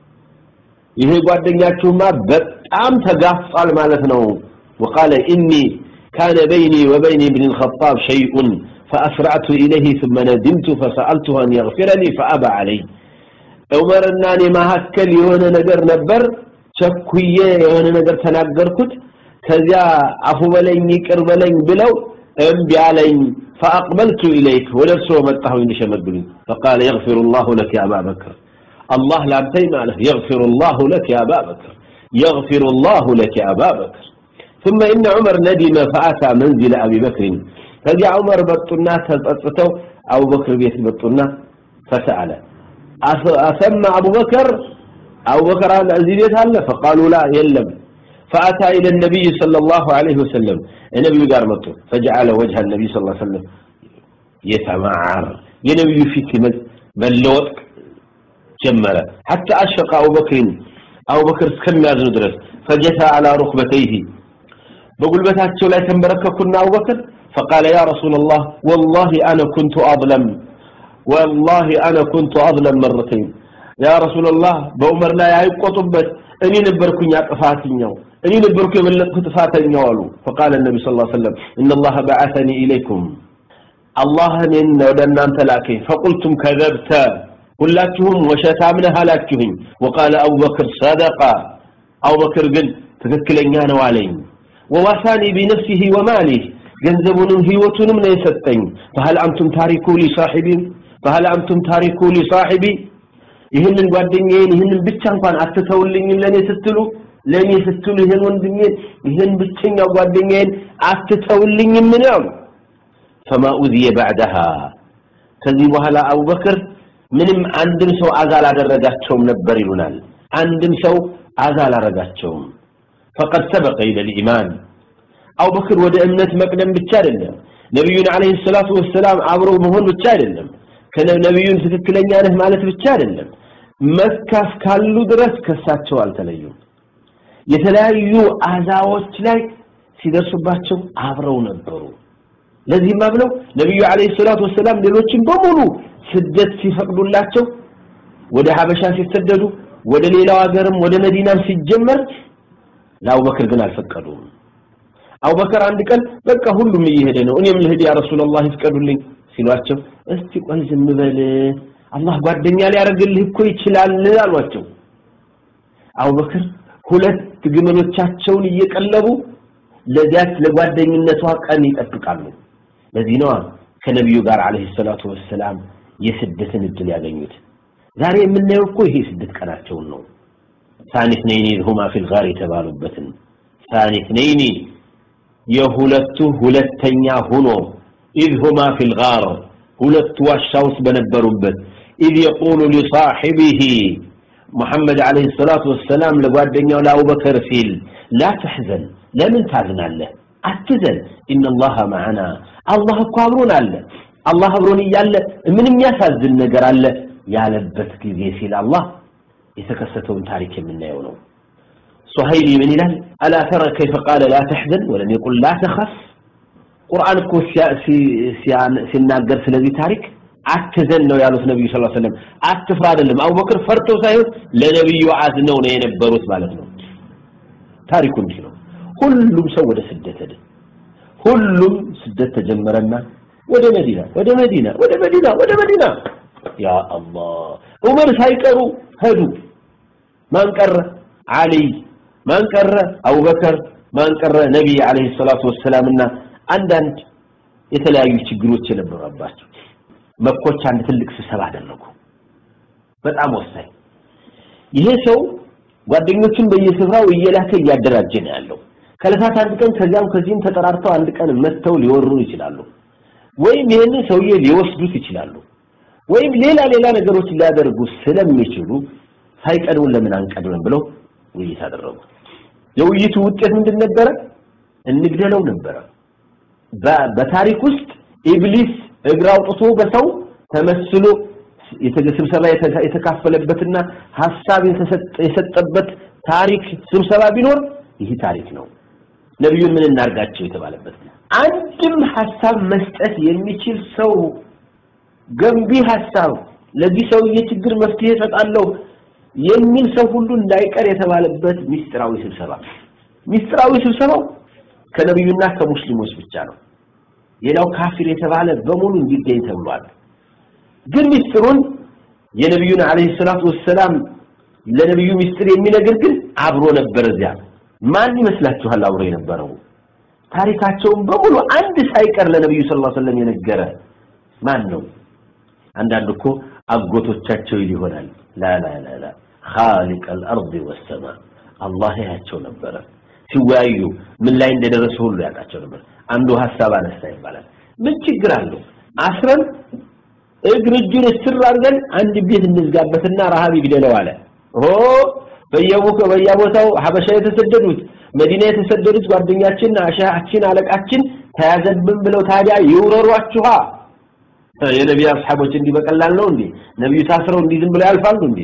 ይሄ ጓደኛችሁማ በጣም ተጋፍጧል ማለት ነው وقال اني كان بيني وبين ابن الخطاب شيء فاسرعت اليه ثم ندمت فسالته ان يغفرني فابى علي ዑመርና እኔ መካከል የሆነ ነገር ነበር ቸኩዬ የሆነ ነገር ተናገርኩት ከዚያ አፉ በለኝ ይቅር በለኝ ብለው እምቢ አለኝ فاقبلت اليك ولرسو መጣሁ እንዲሸመግሉኝ فقال يغفر الله لك يا ابا بكر الله لا انتي ماله يغفر الله لك يا ابا بكر يغفر الله لك يا ابا بكر ثم ان عمر ندم فاتى منزل ابي بكر فجاء عمر بطنا تططتو ابو بكر بيت بطنا فسال اسمع ابو بكر ابو بكر الذي بيت هل فقالوا لا يلم فأتى إلى النبي صلى الله عليه وسلم النبي قال مطر فجعل وجه النبي صلى الله عليه وسلم يتمعر የነብዩ ፊት መለወጥ ጀመረ حتى أشفق أبو بكر أبو بكر እስከሚያዝኑ ድረስ فجثى على ركبتيه በጉልበታቸው ላይ ተንበረከኩና አቡ በክር فقال يا رسول الله والله أنا كنت أظلم والله أنا كنت أظلم مرتين يا رسول الله በዑመር ላይ አይቆጡበት እኔ ነበርኩኝ አጥፋትኛው እኔ ነበርኩ የበለጥኩ ጥፋተኛው አሉ فقال النبي صلى الله عليه وسلم ان الله بعثني اليكم الله እኔን ወደ እናንተ ላከኝ فقلتم كذبت ሁላችሁም ወሸታም ነህ አላችሁኝ وقال ابو بكر صدق ابو بكر ግን ትክክለኛ ነው አለኝ وواساني بنفسه وماله ገንዘቡንም ህይወቱንም ነው የሰጠኝ فهل انتم تاركوا لي صاحبي فهل انتم تاركوا لي صاحبي ይህንን ጓደኛዬን ይህንን ብቻ እንኳን አትተውልኝ ለኔ ስትሉ ለኔ ስትሉ ይህን ወንድሜን ይህን ብቸኛ ጓደኛዬን አትተውልኝ ምን ያሉ فما أذي بعدها ከዚህ በኋላ አቡበክር ምንም አንድም ሰው አዛ አላደረጋቸውም ነበር ይሉናል አንድም ሰው አዛ አላደረጋቸውም فقد سبق الى الايمان አቡበክር ወደ እምነት መቅደም ብቻ አይደለም ነብዩን አለይሂ ሰላቱ ወሰላም አብሮ መሆን ብቻ አይደለም ከነብዩን ትክክለኛ ነህ ማለት ብቻ አይደለም መካ እስካሉ ድረስ ከሳቸው አልተለዩም የተለያዩ አዛዎች ላይ ሲደርሱባቸው አብረው ነበሩ ለዚህም ብለው ነብዩ አለይሂ ሰላቱ ወሰላም ሌሎችን በሙሉ ስደት ሲፈቅዱላቸው ወደ ሀበሻ ሲሰደዱ ወደ ሌላው ሀገርም ወደ መዲናም ሲጀመር ለአቡበክር ግን አልፈቀዱም አቡበክር አንድ ቀን በቃ ሁሉም እየሄደ ነው እኔም ልሄድ ያ ረሱላህ ይፍቀዱልኝ ሲሏቸው እስቲ ቆይ ዝም በል አላህ ጓደኛ ሊያደርግልህ እኮ ይችላል አሏቸው አቡበክር ሁለት ግመሎቻቸውን እየቀለቡ ለዚያች ለጓደኝነቷ ቀን ይጠብቃሉ ለዚህ ነው ከነቢዩ ጋር አለይሂ ሰላቱ ወሰላም የስደትን እድል ያገኙት ዛሬ የምናየው እኮ ይሄ ስደት ቀናቸውን ነው ሳኒ እትነይኒ ሁማ ፊል ጋር የተባሉበትን ሳኒ እትነይኒ የሁለቱ ሁለተኛ ሆኖ إذ هما في الغار ሁለቱ ዋሻ ውስጥ በነበሩበት إذ يقول لصاحبه محمد عليه الصلاة والسلام ለጓደኛው ለአቡበከር ሲል لا تحزن ለምን ታዝናለህ አትዘን إن الله معنا አላህ እኮ አብሮን አለ አላህ አብሮን እያለ ምን የሚያሳዝን ነገር አለ ያለበት ጊዜ ሲል አላህ የተከሰተውን ታሪክ የምናየው ነው ሱሀይሊ ምን ይላል አላ ተረ ከይፈ ቃለ ላ ተሕዘን ወለም የቁል ላ ተኸፍ ቁርአን እኮ ሲናገር ስለዚህ ታሪክ አትዘን ነው ያሉት ነብዩ ሰለላሁ ዐለይሂ ወሰለም አትፍራ አይደለም አቡበክር ፈርተው ሳይሆን ለነብዩ አዝነው ነው የነበሩት ማለት ነው ታሪኩ እንዲህ ነው ሁሉም ሰው ወደ ስደት ሄደ ሁሉም ስደት ተጀመረና ወደ መዲና ወደ መዲና ወደ መዲና ወደ መዲና ያ አላህ ዑመር ሳይቀሩ ሄዱ ማን ቀረ አሊ ማን ቀረ አቡበከር ማን ቀረ ነብይ አለይሂ ሰላቱ ወሰላምና አንዳንድ የተለያዩ ችግሮች የነበረባቸው መኮች አንድ ትልቅ ስብሰባ አደረጉ በጣም ወሳኝ ይሄ ሰው ጓደኞቹን በየስፍራው እየላከ እያደራጀ ነው ያለው ከለታት አንድ ቀን ከዚያም ከዚህም ተጠራርተው አንድ ቀን መጥተው ሊወሩ ይችላሉ ወይም ይህንን ሰውዬ ሊወስዱት ይችላሉ ወይም ሌላ ሌላ ነገሮች ሊያደርጉ ስለሚችሉ ሳይቀድሙን ለምን አንቀድምም ብለው ውይይት አደረጉ የውይይቱ ውጤት ምንድን ነበረ እንግደለው ነበረ በታሪክ ውስጥ ኢብሊስ እግር አውጥቶ በሰው ተመስሎ ስብሰባ የተካፈለበትና ሐሳብ የሰጠበት ታሪክ ስብሰባ ቢኖር ይህ ታሪክ ነው ነብዩን ምን እናርጋቸው የተባለበት አንድም ሐሳብ መስጠት የሚችል ሰው ገንቢ ሐሳብ ለዚህ ሰውዬ ችግር መፍትሄ እሰጣለሁ የሚል ሰው ሁሉ እንዳይቀር የተባለበት ሚስጥራዊ ስብሰባ ሚስጥራዊ ስብሰባው ከነብዩና ከሙስሊሞች ብቻ ነው ሌላው ካፊር የተባለ በሙሉ እንዲገኝ ተብሏል ግን ሚስጥሩን የነብዩን አለይሂ ሰላቱ ወሰላም ለነብዩ ሚስጥር የሚነግር ግን አብሮ ነበር እዚያ ማን ይመስላችኋል አብሮ የነበረው ታሪካቸውን በሙሉ አንድ ሳይቀር ለነብዩ ሰለላሁ ዐለይሂ ወሰለም የነገረ ማን ነው አንዳንድ እኮ አጎቶቻቸው ይሆናል ላ ላ ላ ላ خالق الارض والسماء አላህ ያቸው ነበረ ሲወያዩ ምን ላይ እንደደረሱ ሁሉ ያውቃቸው ነበር አንዱ ሐሳብ አነሳ ይባላል ምን ችግር አለው አስረን እግር እጁን እስር አድርገን አንድ ቤት እንዝጋበትና ረሃብ ይግደለው አለ ኦ በየቦታው በየቦታው ሀበሻ የተሰደዱት መዲና የተሰደዱት ጓደኛችን አሻችን አለቃችን ተያዘብን ብለው ታዲያ ይውረሯችኋ የነቢይ አስሐቦች እንዲህ በቀላል ነው እንዴ ነብዩ ታስረው እንዲህ ዝም ብለው ያልፋሉ እንዴ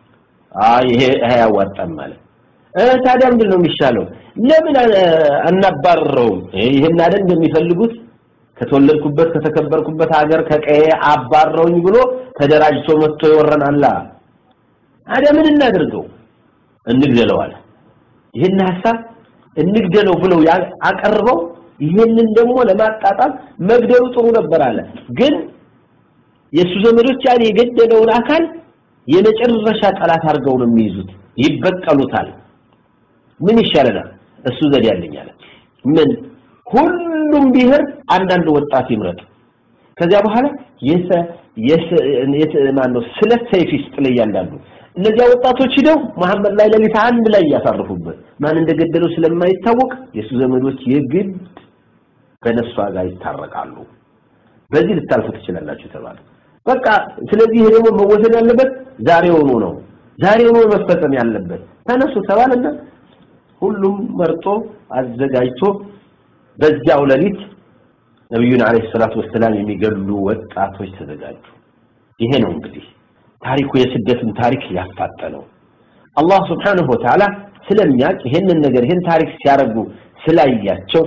አይ ይሄ አያዋጣም ማለት ታዲያ ምንድን ነው የሚሻለው ለምን አናባረረውም ይሄን አይደል እንደሚፈልጉት ከተወለድኩበት ከተከበርኩበት ሀገር ከቀየ አባረውኝ ብሎ ተደራጅቶ መጥቶ ይወረናላ ታዲያ ምን እናድርገው እንግደለው አለ ይህን ሐሳብ እንግደለው ብለው አቀርበው ይህንን ደግሞ ለማጣጣም መግደሉ ጥሩ ነበር አለ ግን የሱ ዘመዶች ያን የገደለውን አካል የመጨረሻ ጠላት አድርገው ነው የሚይዙት ይበቀሉታል ምን ይሻለናል እሱ ዘዴ ያለኝ አለ ምን ሁሉም ብሔር አንዳንድ ወጣት ይምረጥ ከዚያ በኋላ የሰ የሰ ማነው ስለ ሰይፍ ይስጥ ላይ ያንዳንዱ እነዚያ ወጣቶች ሂደው መሐመድ ላይ ለሊት አንድ ላይ ያሳርፉበት ማን እንደገደለው ስለማይታወቅ የሱ ዘመዶች የግድ ከነሱ ጋር ይታረቃሉ በዚህ ልታልፉ ትችላላችሁ ተባለ በቃ ስለዚህ ይሄ ደግሞ መወሰን ያለበት ዛሬውኑ ነው ዛሬውኑ መፈጸም ያለበት ተነሱ ተባለና ሁሉም መርጦ አዘጋጅቶ በዚያው ሌሊት ነብዩን አለይሂ ሰላቱ ወሰላም የሚገሉ ወጣቶች ተዘጋጁ ይሄ ነው እንግዲህ ታሪኩ የስደትን ታሪክ ያፋጠነው አላህ Subhanahu Wa Ta'ala ስለሚያውቅ ይሄንን ነገር ይሄን ታሪክ ሲያረጉ ስላያቸው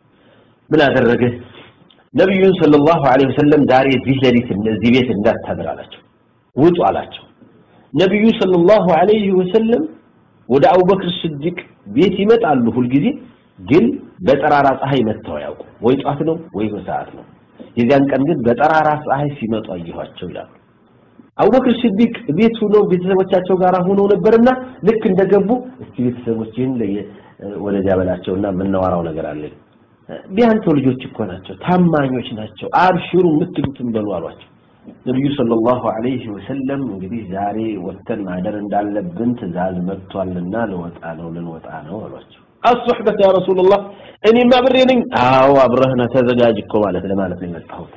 ምን አደረገ ነብዩን ሰለላሁ ዐለይሂ ወሰለም ዛሬ እዚህ ሌሊት እነዚህ ቤት እንዳታድር አላቸው ውጡ አላቸው ነብዩ ሰለላሁ ዐለይሂ ወሰለም ወደ አቡበክር ስዲቅ ቤት ይመጣሉ ሁልጊዜ ግን በጠራራ ፀሐይ መጥተው ያውቁ ወይ ጧት ነው ወይ በሰዓት ነው የዚያን ቀን ግን በጠራራ ፀሐይ ሲመጡ አየኋቸው ይላሉ አቡበክር ሲዲቅ ቤት ሆኖ ቤተሰቦቻቸው ጋር ሆኖ ነበርና ልክ እንደገቡ እስቲ ቤተሰቦችን ወደዚያ በላቸውና የምናወራው ነገር አለ ቢያንተው ልጆች እኮ ናቸው ታማኞች ናቸው አብሽሩ የምትሉትን በሉ አሏቸው ነብዩ ሰለላሁ ዐለይሂ ወሰለም እንግዲህ ዛሬ ወተን ማደር እንዳለብን ትእዛዝ መጥቷልና ልወጣ ነው ልንወጣ ነው አሏቸው አሱህበት ያ ረሱላህ እኔማ ብሬ ነኝ አዎ አብረህና ተዘጋጅ እኮ ማለት ለማለት ነው የመጣሁት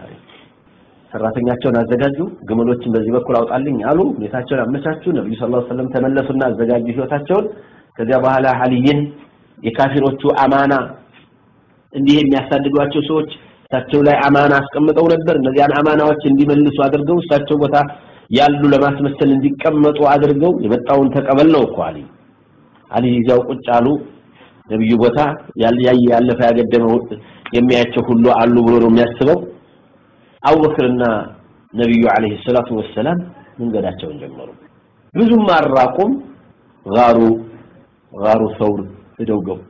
ሰራተኛቸውን አዘጋጁ ግመሎችን በዚህ በኩል አውጣልኝ አሉ ሁኔታቸውን አመቻቹ ነብዩ ሰለላሁ ዐለይሂ ወሰለም ተመለሱና አዘጋጁ ህይወታቸውን ከዚያ በኋላ አልይን የካፊሮቹ አማና እንዲህ የሚያሳድዷቸው ሰዎች እሳቸው ላይ አማና አስቀምጠው ነበር እነዚያን አማናዎች እንዲመልሱ አድርገው እሳቸው ቦታ ያሉ ለማስመሰል እንዲቀመጡ አድርገው የመጣውን ተቀበል ነው እኮ አሊ አሊ ይዛው ቁጭ አሉ ነብዩ ቦታ ያለፈ ያገደመው የሚያቸው ሁሉ አሉ ብሎ ነው የሚያስበው አቡበክርና ነብዩ አለይሂ ሰላቱ ወሰላም መንገዳቸውን ጀመሩ ብዙም አራቁም ጋሩ ጋሩ ሰውር ሄደው ገቡ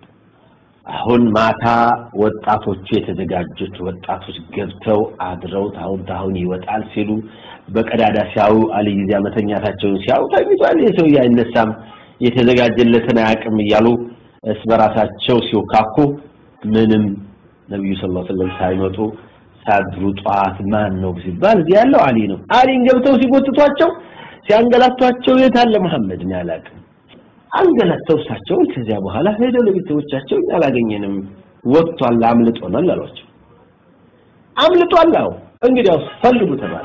አሁን ማታ ወጣቶቹ የተዘጋጁት ወጣቶች ገብተው አድረው ታሁን ታሁን ይወጣል ሲሉ በቀዳዳ ሲያዩ አልይዚያ መተኛታቸውን ሲያዩ ተኝቷል የሰው አይነሳም የተዘጋጀለትን አያውቅም እያሉ እስ በራሳቸው ሲወካኩ ምንም ነብዩ ሰለላሁ ዐለይሂ ወሰለም ሳይመጡ ሳድሩ ጧት ማን ነው ሲባል እዚህ ያለው አሊ ነው አሊን ገብተው ሲጎትቷቸው ሲያንገላቷቸው የት አለ መሐመድ ነው ያላቅም አንገላተው እሳቸውን ከዚያ በኋላ ሄደው ለቤተሰቦቻቸው አላገኘንም ወጥቷል አምልጦናል አሏቸው አምልጧል አዎ እንግዲያውስ ፈልጉ ተባለ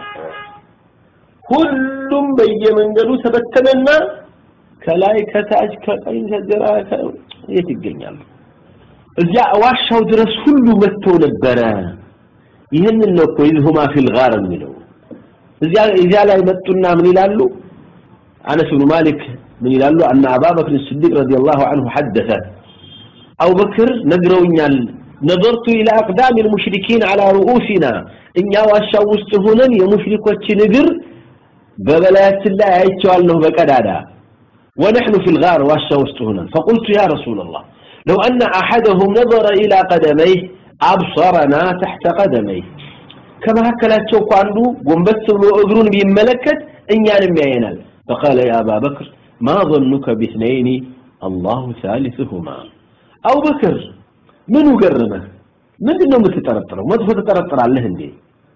ሁሉም በየመንገዱ ተበተነና ከላይ ከታች ከቀኝ ከግራ የት ይገኛሉ እዚያ ዋሻው ድረስ ሁሉ መጥተው ነበረ ይህንን ነው እኮ ይዝሁማ ፊል ጋር የሚለው እዚያ እዚያ ላይ መጡና ምን ይላሉ አነስ ብኑ ማሊክ من يلالو أن أبا بكر الصديق رضي الله عنه حدث أبو بكر نقروኛል نظرت إلى أقدام المشركين على رؤوسنا إن واشاو ውስጥ ሆነን የሙሽሪኮችን እግር በበላያችን ላይ አይቼዋለሁ በቀዳዳ ونحن في الغار واشا ውስጥ ሆነን فقلت يا رسول الله لو أن أحدهم نظر إلى قدميه أبصرنا تحت قدميه ከመካከላቸው እኮ አንዱ ጎንበስ ብሎ እግሩን ቢመለከት እኛንም ያየናል فقال يا أبا بكر ما ظنك باثنين الله ثالثهما أبو بكر ምን ገረመህ ምንድን ነው የምትጠረጥረው መጥፎ ትጠረጥራለህ እንዴ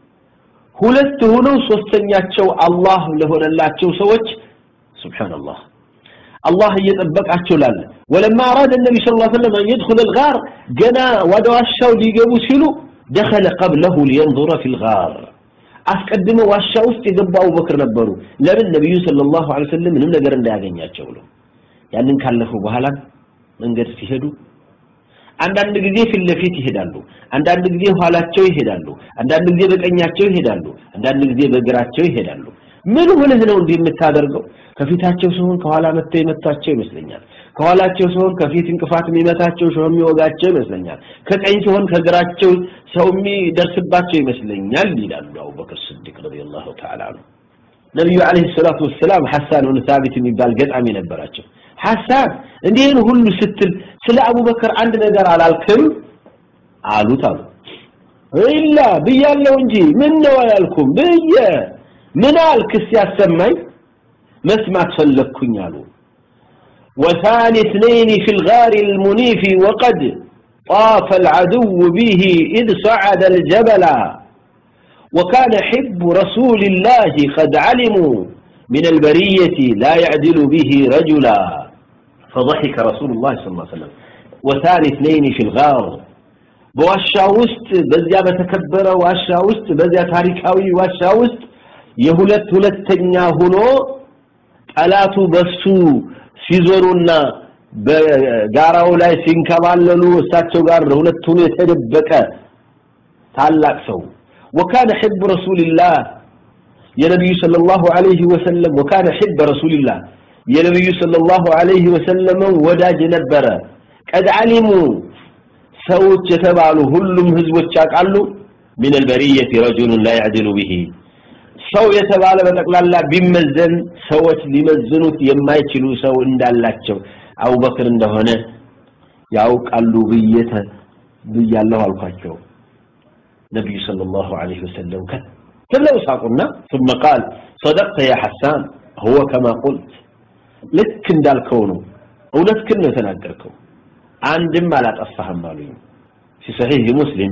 ሁለት ሆነው ሶስተኛቸው አላህ ለሆነላቸው ሰዎች ሱብሃንአላህ الله እየጠበቃቸው ላለ ولما أراد النبي صلى الله عليه وسلم أن يدخل الغار جنا ودواشاو ሊገቡ ሲሉ دخل قبله لينظر في الغار አስቀድመው ዋሻ ውስጥ የገቡ አቡበክር ነበሩ ለምን ነብዩ ሰለላሁ ዐለይሂ ወሰለም ምንም ነገር እንዳያገኛቸው ብሎ ያንን ካለፉ በኋላ መንገድ ሲሄዱ አንዳንድ ጊዜ ፊት ለፊት ይሄዳሉ አንዳንድ ጊዜ ኋላቸው ይሄዳሉ አንዳንድ ጊዜ በቀኛቸው ይሄዳሉ አንዳንድ ጊዜ በግራቸው ይሄዳሉ ምን ሆነህ ነው እንዲህ የምታደርገው ከፊታቸው ሲሆን ከኋላ መጥተው የመታቸው ይመስለኛል ከኋላቸው ሲሆን ከፊት እንቅፋት የሚመታቸው ሰው የሚወጋቸው ይመስለኛል ከቀኝ ሲሆን ከግራቸው ሰው የሚደርስባቸው ይመስለኛል ይላሉ አቡበክር ስዲቅ ረዲየላሁ ተዓላ ዐንሁ ነብዩ አለይሂ ሰላቱ ወሰላም ሐሳን ብን ሳቢት የሚባል ገጣሚ ነበራቸው ሐሳን እንዲህን ሁሉ ስትል ስለ አቡበክር አንድ ነገር አላልክም አሉት አሉ ኢላ ብያለሁ እንጂ ምን ነው አላልኩም ብዬ ምን አልክ ሲያሰማኝ መስማት ፈለግኩኝ አሉ وثاني اثنين في الغار المنيف وقد طاف العدو به إذ صعد الجبل وكان حب رسول الله قد علموا من البرية لا يعدل به رجلا فضحك رسول الله صلى الله عليه وسلم وثاني اثنين في الغار በዋሻ ውስጥ በዚያ በተከበረ ዋሻ ውስጥ በዚያ ታሪካዊ ዋሻ ውስጥ የሁለት ሁለተኛ ሆኖ ጠላቱ በሱ ሲዞሩና በጋራው ላይ ሲንከባለሉ እሳቸው ጋር ሁለት ሆኖ የተደበቀ ታላቅ ሰው وكان حب رسول الله يا نبي صلى الله عليه وسلم وكان حب رسول الله يا نبي صلى الله عليه وسلم ወዳጅ ነበረ قد علموا ሰዎች የተባሉ ሁሉም ህዝቦች ያውቃሉ من البرية رجل لا يعدل به ሰው የተባለ በጠቅላላ ቢመዘን ሰዎች ሊመዝኑት የማይችሉ ሰው እንዳላቸው አቡበክር እንደሆነ ያውቃሉ ብየተ ብያለሁ አልኳቸው ነብዩ ሰለላሁ ዐለይሂ ወሰለም كتبوا ساقنا ثم قال صدقت يا حسان هو كما قلت ልክ እንዳልከው ነው እውነትህን ነው የተናገርከው አንድም አላጠፋህም አሉኝ في صحيح مسلم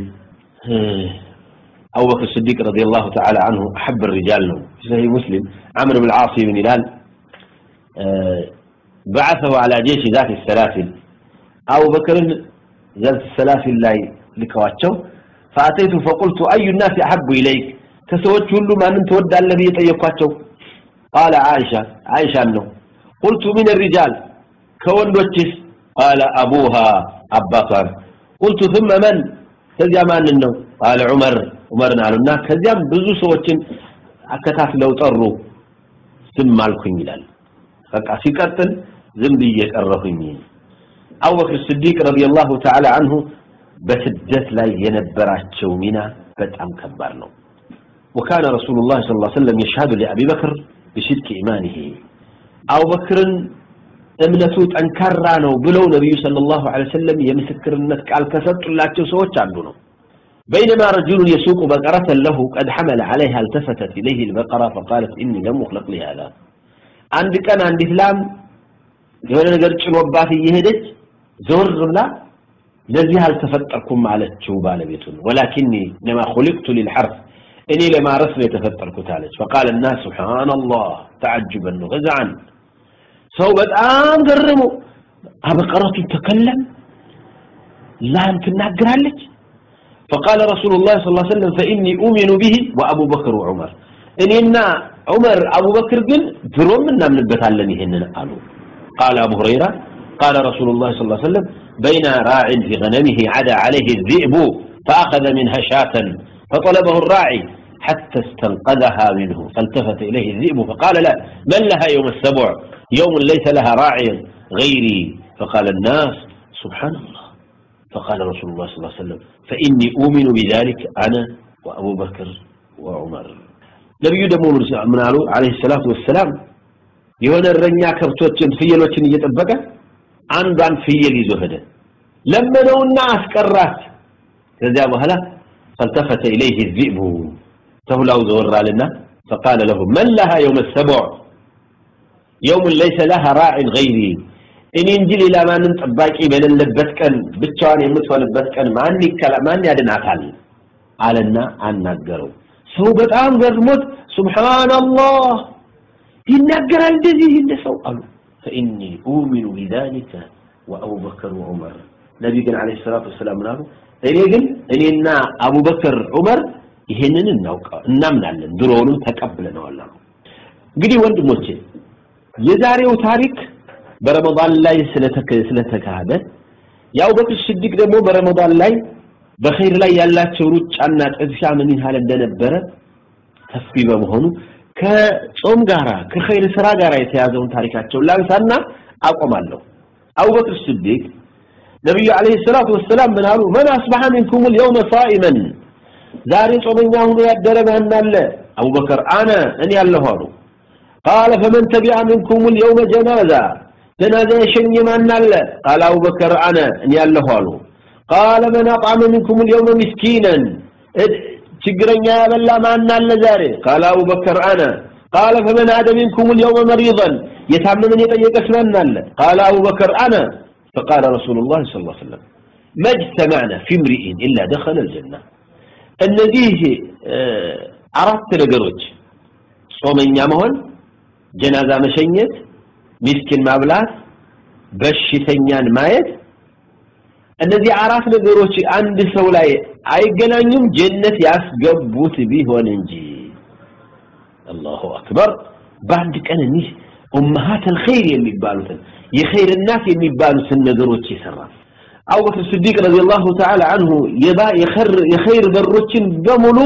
أبو بكر الصديق رضي الله تعالى عنه أحب الرجال له في صحيح مسلم عمرو بن العاص بن هلال بعثه على جيش ذات السلاسل أبو بكر ذات السلاسل لا لكواتشو فأتيت فقلت أي الناس أحب إليك تسوت كل ما أنت ودى الذي يطيقاتشو قال عائشة عائشة أنه قلت من الرجال كون وجس قال أبوها أباطا قلت ثم من تزيا ما أنه قال عمر ዑመርን አሉና ከዚያም ብዙ ሰዎችን አከታትለው ጠሩ ዝም አልኩኝ ይላል በቃ ሲቀጥል ዝም ብዬ ቀረሁኝ አቡበክር ስዲቅ ረዲየላሁ ተዓላ አንሁ በስደት ላይ የነበራቸው ሚና በጣም ከባድ ነው وكان رسول الله صلى الله عليه وسلم يشهد لأبي بكر بصدق إيمانه أبو بكر እምነቱ ጠንካራ ነው ብለው ነብዩ ሰለላሁ ዐለይሂ ወሰለም የምስክርነት ቃል ከሰጡላቸው ሰዎች አንዱ ነው بينما رجل يسوق بقرة له قد حمل عليها التفتت إليه البقرة فقالت إني لم أخلق لهذا عند كان عند إسلام የሆነ ነገር ጭኖባት እየሄደች ዞር ብላ ለዚህ አልተፈጠርኩም አለችው ባለቤቱን ወላኪኒ ለማ خلقت للحرث እኔ ለማረስ ነው የተፈጠርኩት አለች فقال الناس سبحان الله تعجبا وغزعا ሰው በጣም ገረሙ አበቀረቱ ተከለም ላም ትናገራለች فقال رسول الله صلى الله عليه وسلم فإني أؤمن به وأبو بكر وعمر إننا عمر أبو بكر قل دروم منا من البتالن هننا قالوا قال أبو هريرة قال رسول الله صلى الله عليه وسلم بين راع في غنمه عدا عليه الذئب فأخذ منها شاة فطلبه الراعي حتى استنقذها منه فالتفت إليه الذئب فقال لا من لها يوم السبع يوم ليس لها راعي غيري فقال الناس سبحان الله فقال رسول الله صلى الله عليه وسلم فإني أؤمن بذلك أنا وأبو بكر وعمر ነቢዩ ደግሞ ምን አሉ አለይሂ ሰላቱ ወሰላም የሆነ እረኛ ከብቶችን ፍየሎችን እየጠበቀ አንዷን ፍየል ይዞ ሄደ ለመነውና አስቀራት ከዚያ በኋላ فالتفت إليه الذئب ተሁላው ዘወራልና فقال له من لها يوم السبع يوم ليس لها راع غيري እኔ እንጂ ሌላ ማንም ጠባቂ በሌለበት ቀን ብቻዋን የምትሆንበት ቀን ማን ይከላ ማን ያድናታል አለና አናገረው ሰው በጣም ገርሞት ሱብሃንአላህ ይናገራል እንደዚህ እንደ ሰው አሉ فإني أؤمن بذلك وأبو بكر وعمر ነቢ ግን አለይሂ ሰላቱ ወሰላም ምናሉ እኔ ግን እኔና አቡበክር ዑመር ይሄንን እናውቃ እናምናለን ድሮውንም ተቀብለነዋል አሉ እንግዲህ ወንድሞቼ የዛሬው ታሪክ በረመዳን ላይ ስለተካሄደ የአቡበክር ስዲቅ ደግሞ በረመዳን ላይ በኸይር ላይ ያላቸው ሩጫና ጥድፊያ ምን ያህል እንደነበረ ሰፊ በመሆኑ ከጾም ጋራ ከኸይር ስራ ጋራ የተያዘውን ታሪካቸውን ላንሳና አቆማለሁ አቡበክር ስዲቅ ነቢዩ አለይሂ ሰላቱ ወሰላም ምን አሉ መን አስበሐ ሚንኩም اليوم صائما ዛሬ ጾመኛ ሆኖ ያደረ ማን አለ አቡበከር አነ እኔ ያለሁ አሉ قال فمن تبع منكم اليوم جنازه جنازه يشኝ ማን አለ قال ابو بكر انا እኔ ያለሁ አሉ قال من اطعم منكم اليوم مسكينا ችግረኛ ያበላ ማን አለ ዛሬ قال ابو بكر انا قال فمن عاد منكم اليوم مريضا የታመመን የጠየቀስ ማን አለ قال ابو بكر انا فقال رسول الله صلى الله عليه وسلم ما اجتمعنا في امرئ الا دخل الجنه እነዚህ አራት ነገሮች ጾመኛ መሆን ጀናዛ መሸኘት ሚስኪን ማብላት በሽተኛን ማየት እነዚህ አራት ነገሮች አንድ ሰው ላይ አይገናኙም ጀነት ያስገቡት ቢሆን እንጂ አላሁ አክበር በአንድ ቀን እኒህ ኡመሃት الخير የሚባሉትን የኸይር እናት የሚባሉትን ነገሮች ይሰራል አቡበክር ስዲቅ ረዲየላሁ ተዓላ አንሁ የባ የኸይር በሮችን በሙሉ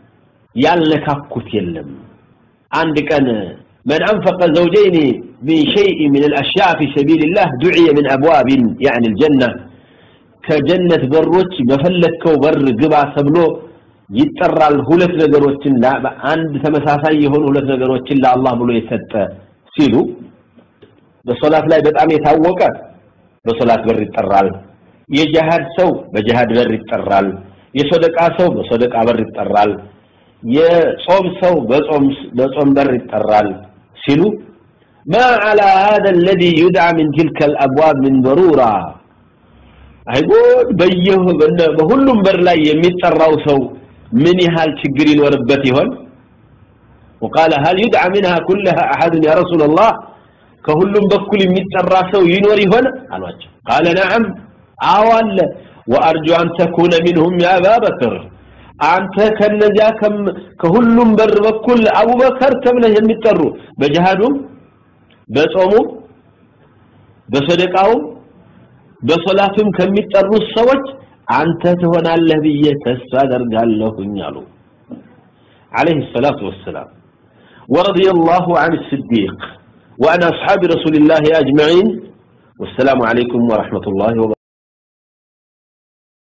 ያልነካኩት የለም አንድ ቀን من أنفق زوجين من شيء من الأشياء في سبيل الله دعي من أبواب يعني الجنة كجنة بروች በፈለከው በር ግባ ተብሎ ይጠራል ሁለት ነገሮችን አንድ ተመሳሳይ የሆኑ ሁለት ነገሮችን ለአላህ ብሎ የሰጠ ሲሉ በሶላት ላይ በጣም የታወቀ በሶላት በር ይጠራል የጂሃድ ሰው በጂሃድ በር ይጠራል የሶደቃ ሰው በሶደቃ በር ይጠራል የጾም ሰው በጾም በጾም በር ይጠራል ሲሉ ما على هذا الذي يدعى من تلك الابواب من ضروره አይጎድ በየሁ በሁሉም በር ላይ የሚጠራው ሰው ምን ያህል ችግር ይኖርበት ይሆን وقال هل يدعى منها كلها احد يا رسول الله ከሁሉም በኩል የሚጠራ ሰው ይኖር ይሆን አሏቸው قال نعم አዎ አለ وارجو ان تكون منهم يا ابا بكر አንተ ከነዚያ ከሁሉም በር በኩል አቡበከር ተብለህ የሚጠሩ በጅሃዱም በጾሙም በሰደቃውም በሶላቱም ከሚጠሩ ሰዎች አንተ ትሆናለህ ብዬ ተስፋ አደርጋለሁኝ አሉ عليه الصلاه والسلام ورضي الله عن الصديق وعن اصحاب رسول الله اجمعين والسلام عليكم ورحمه الله وبركاته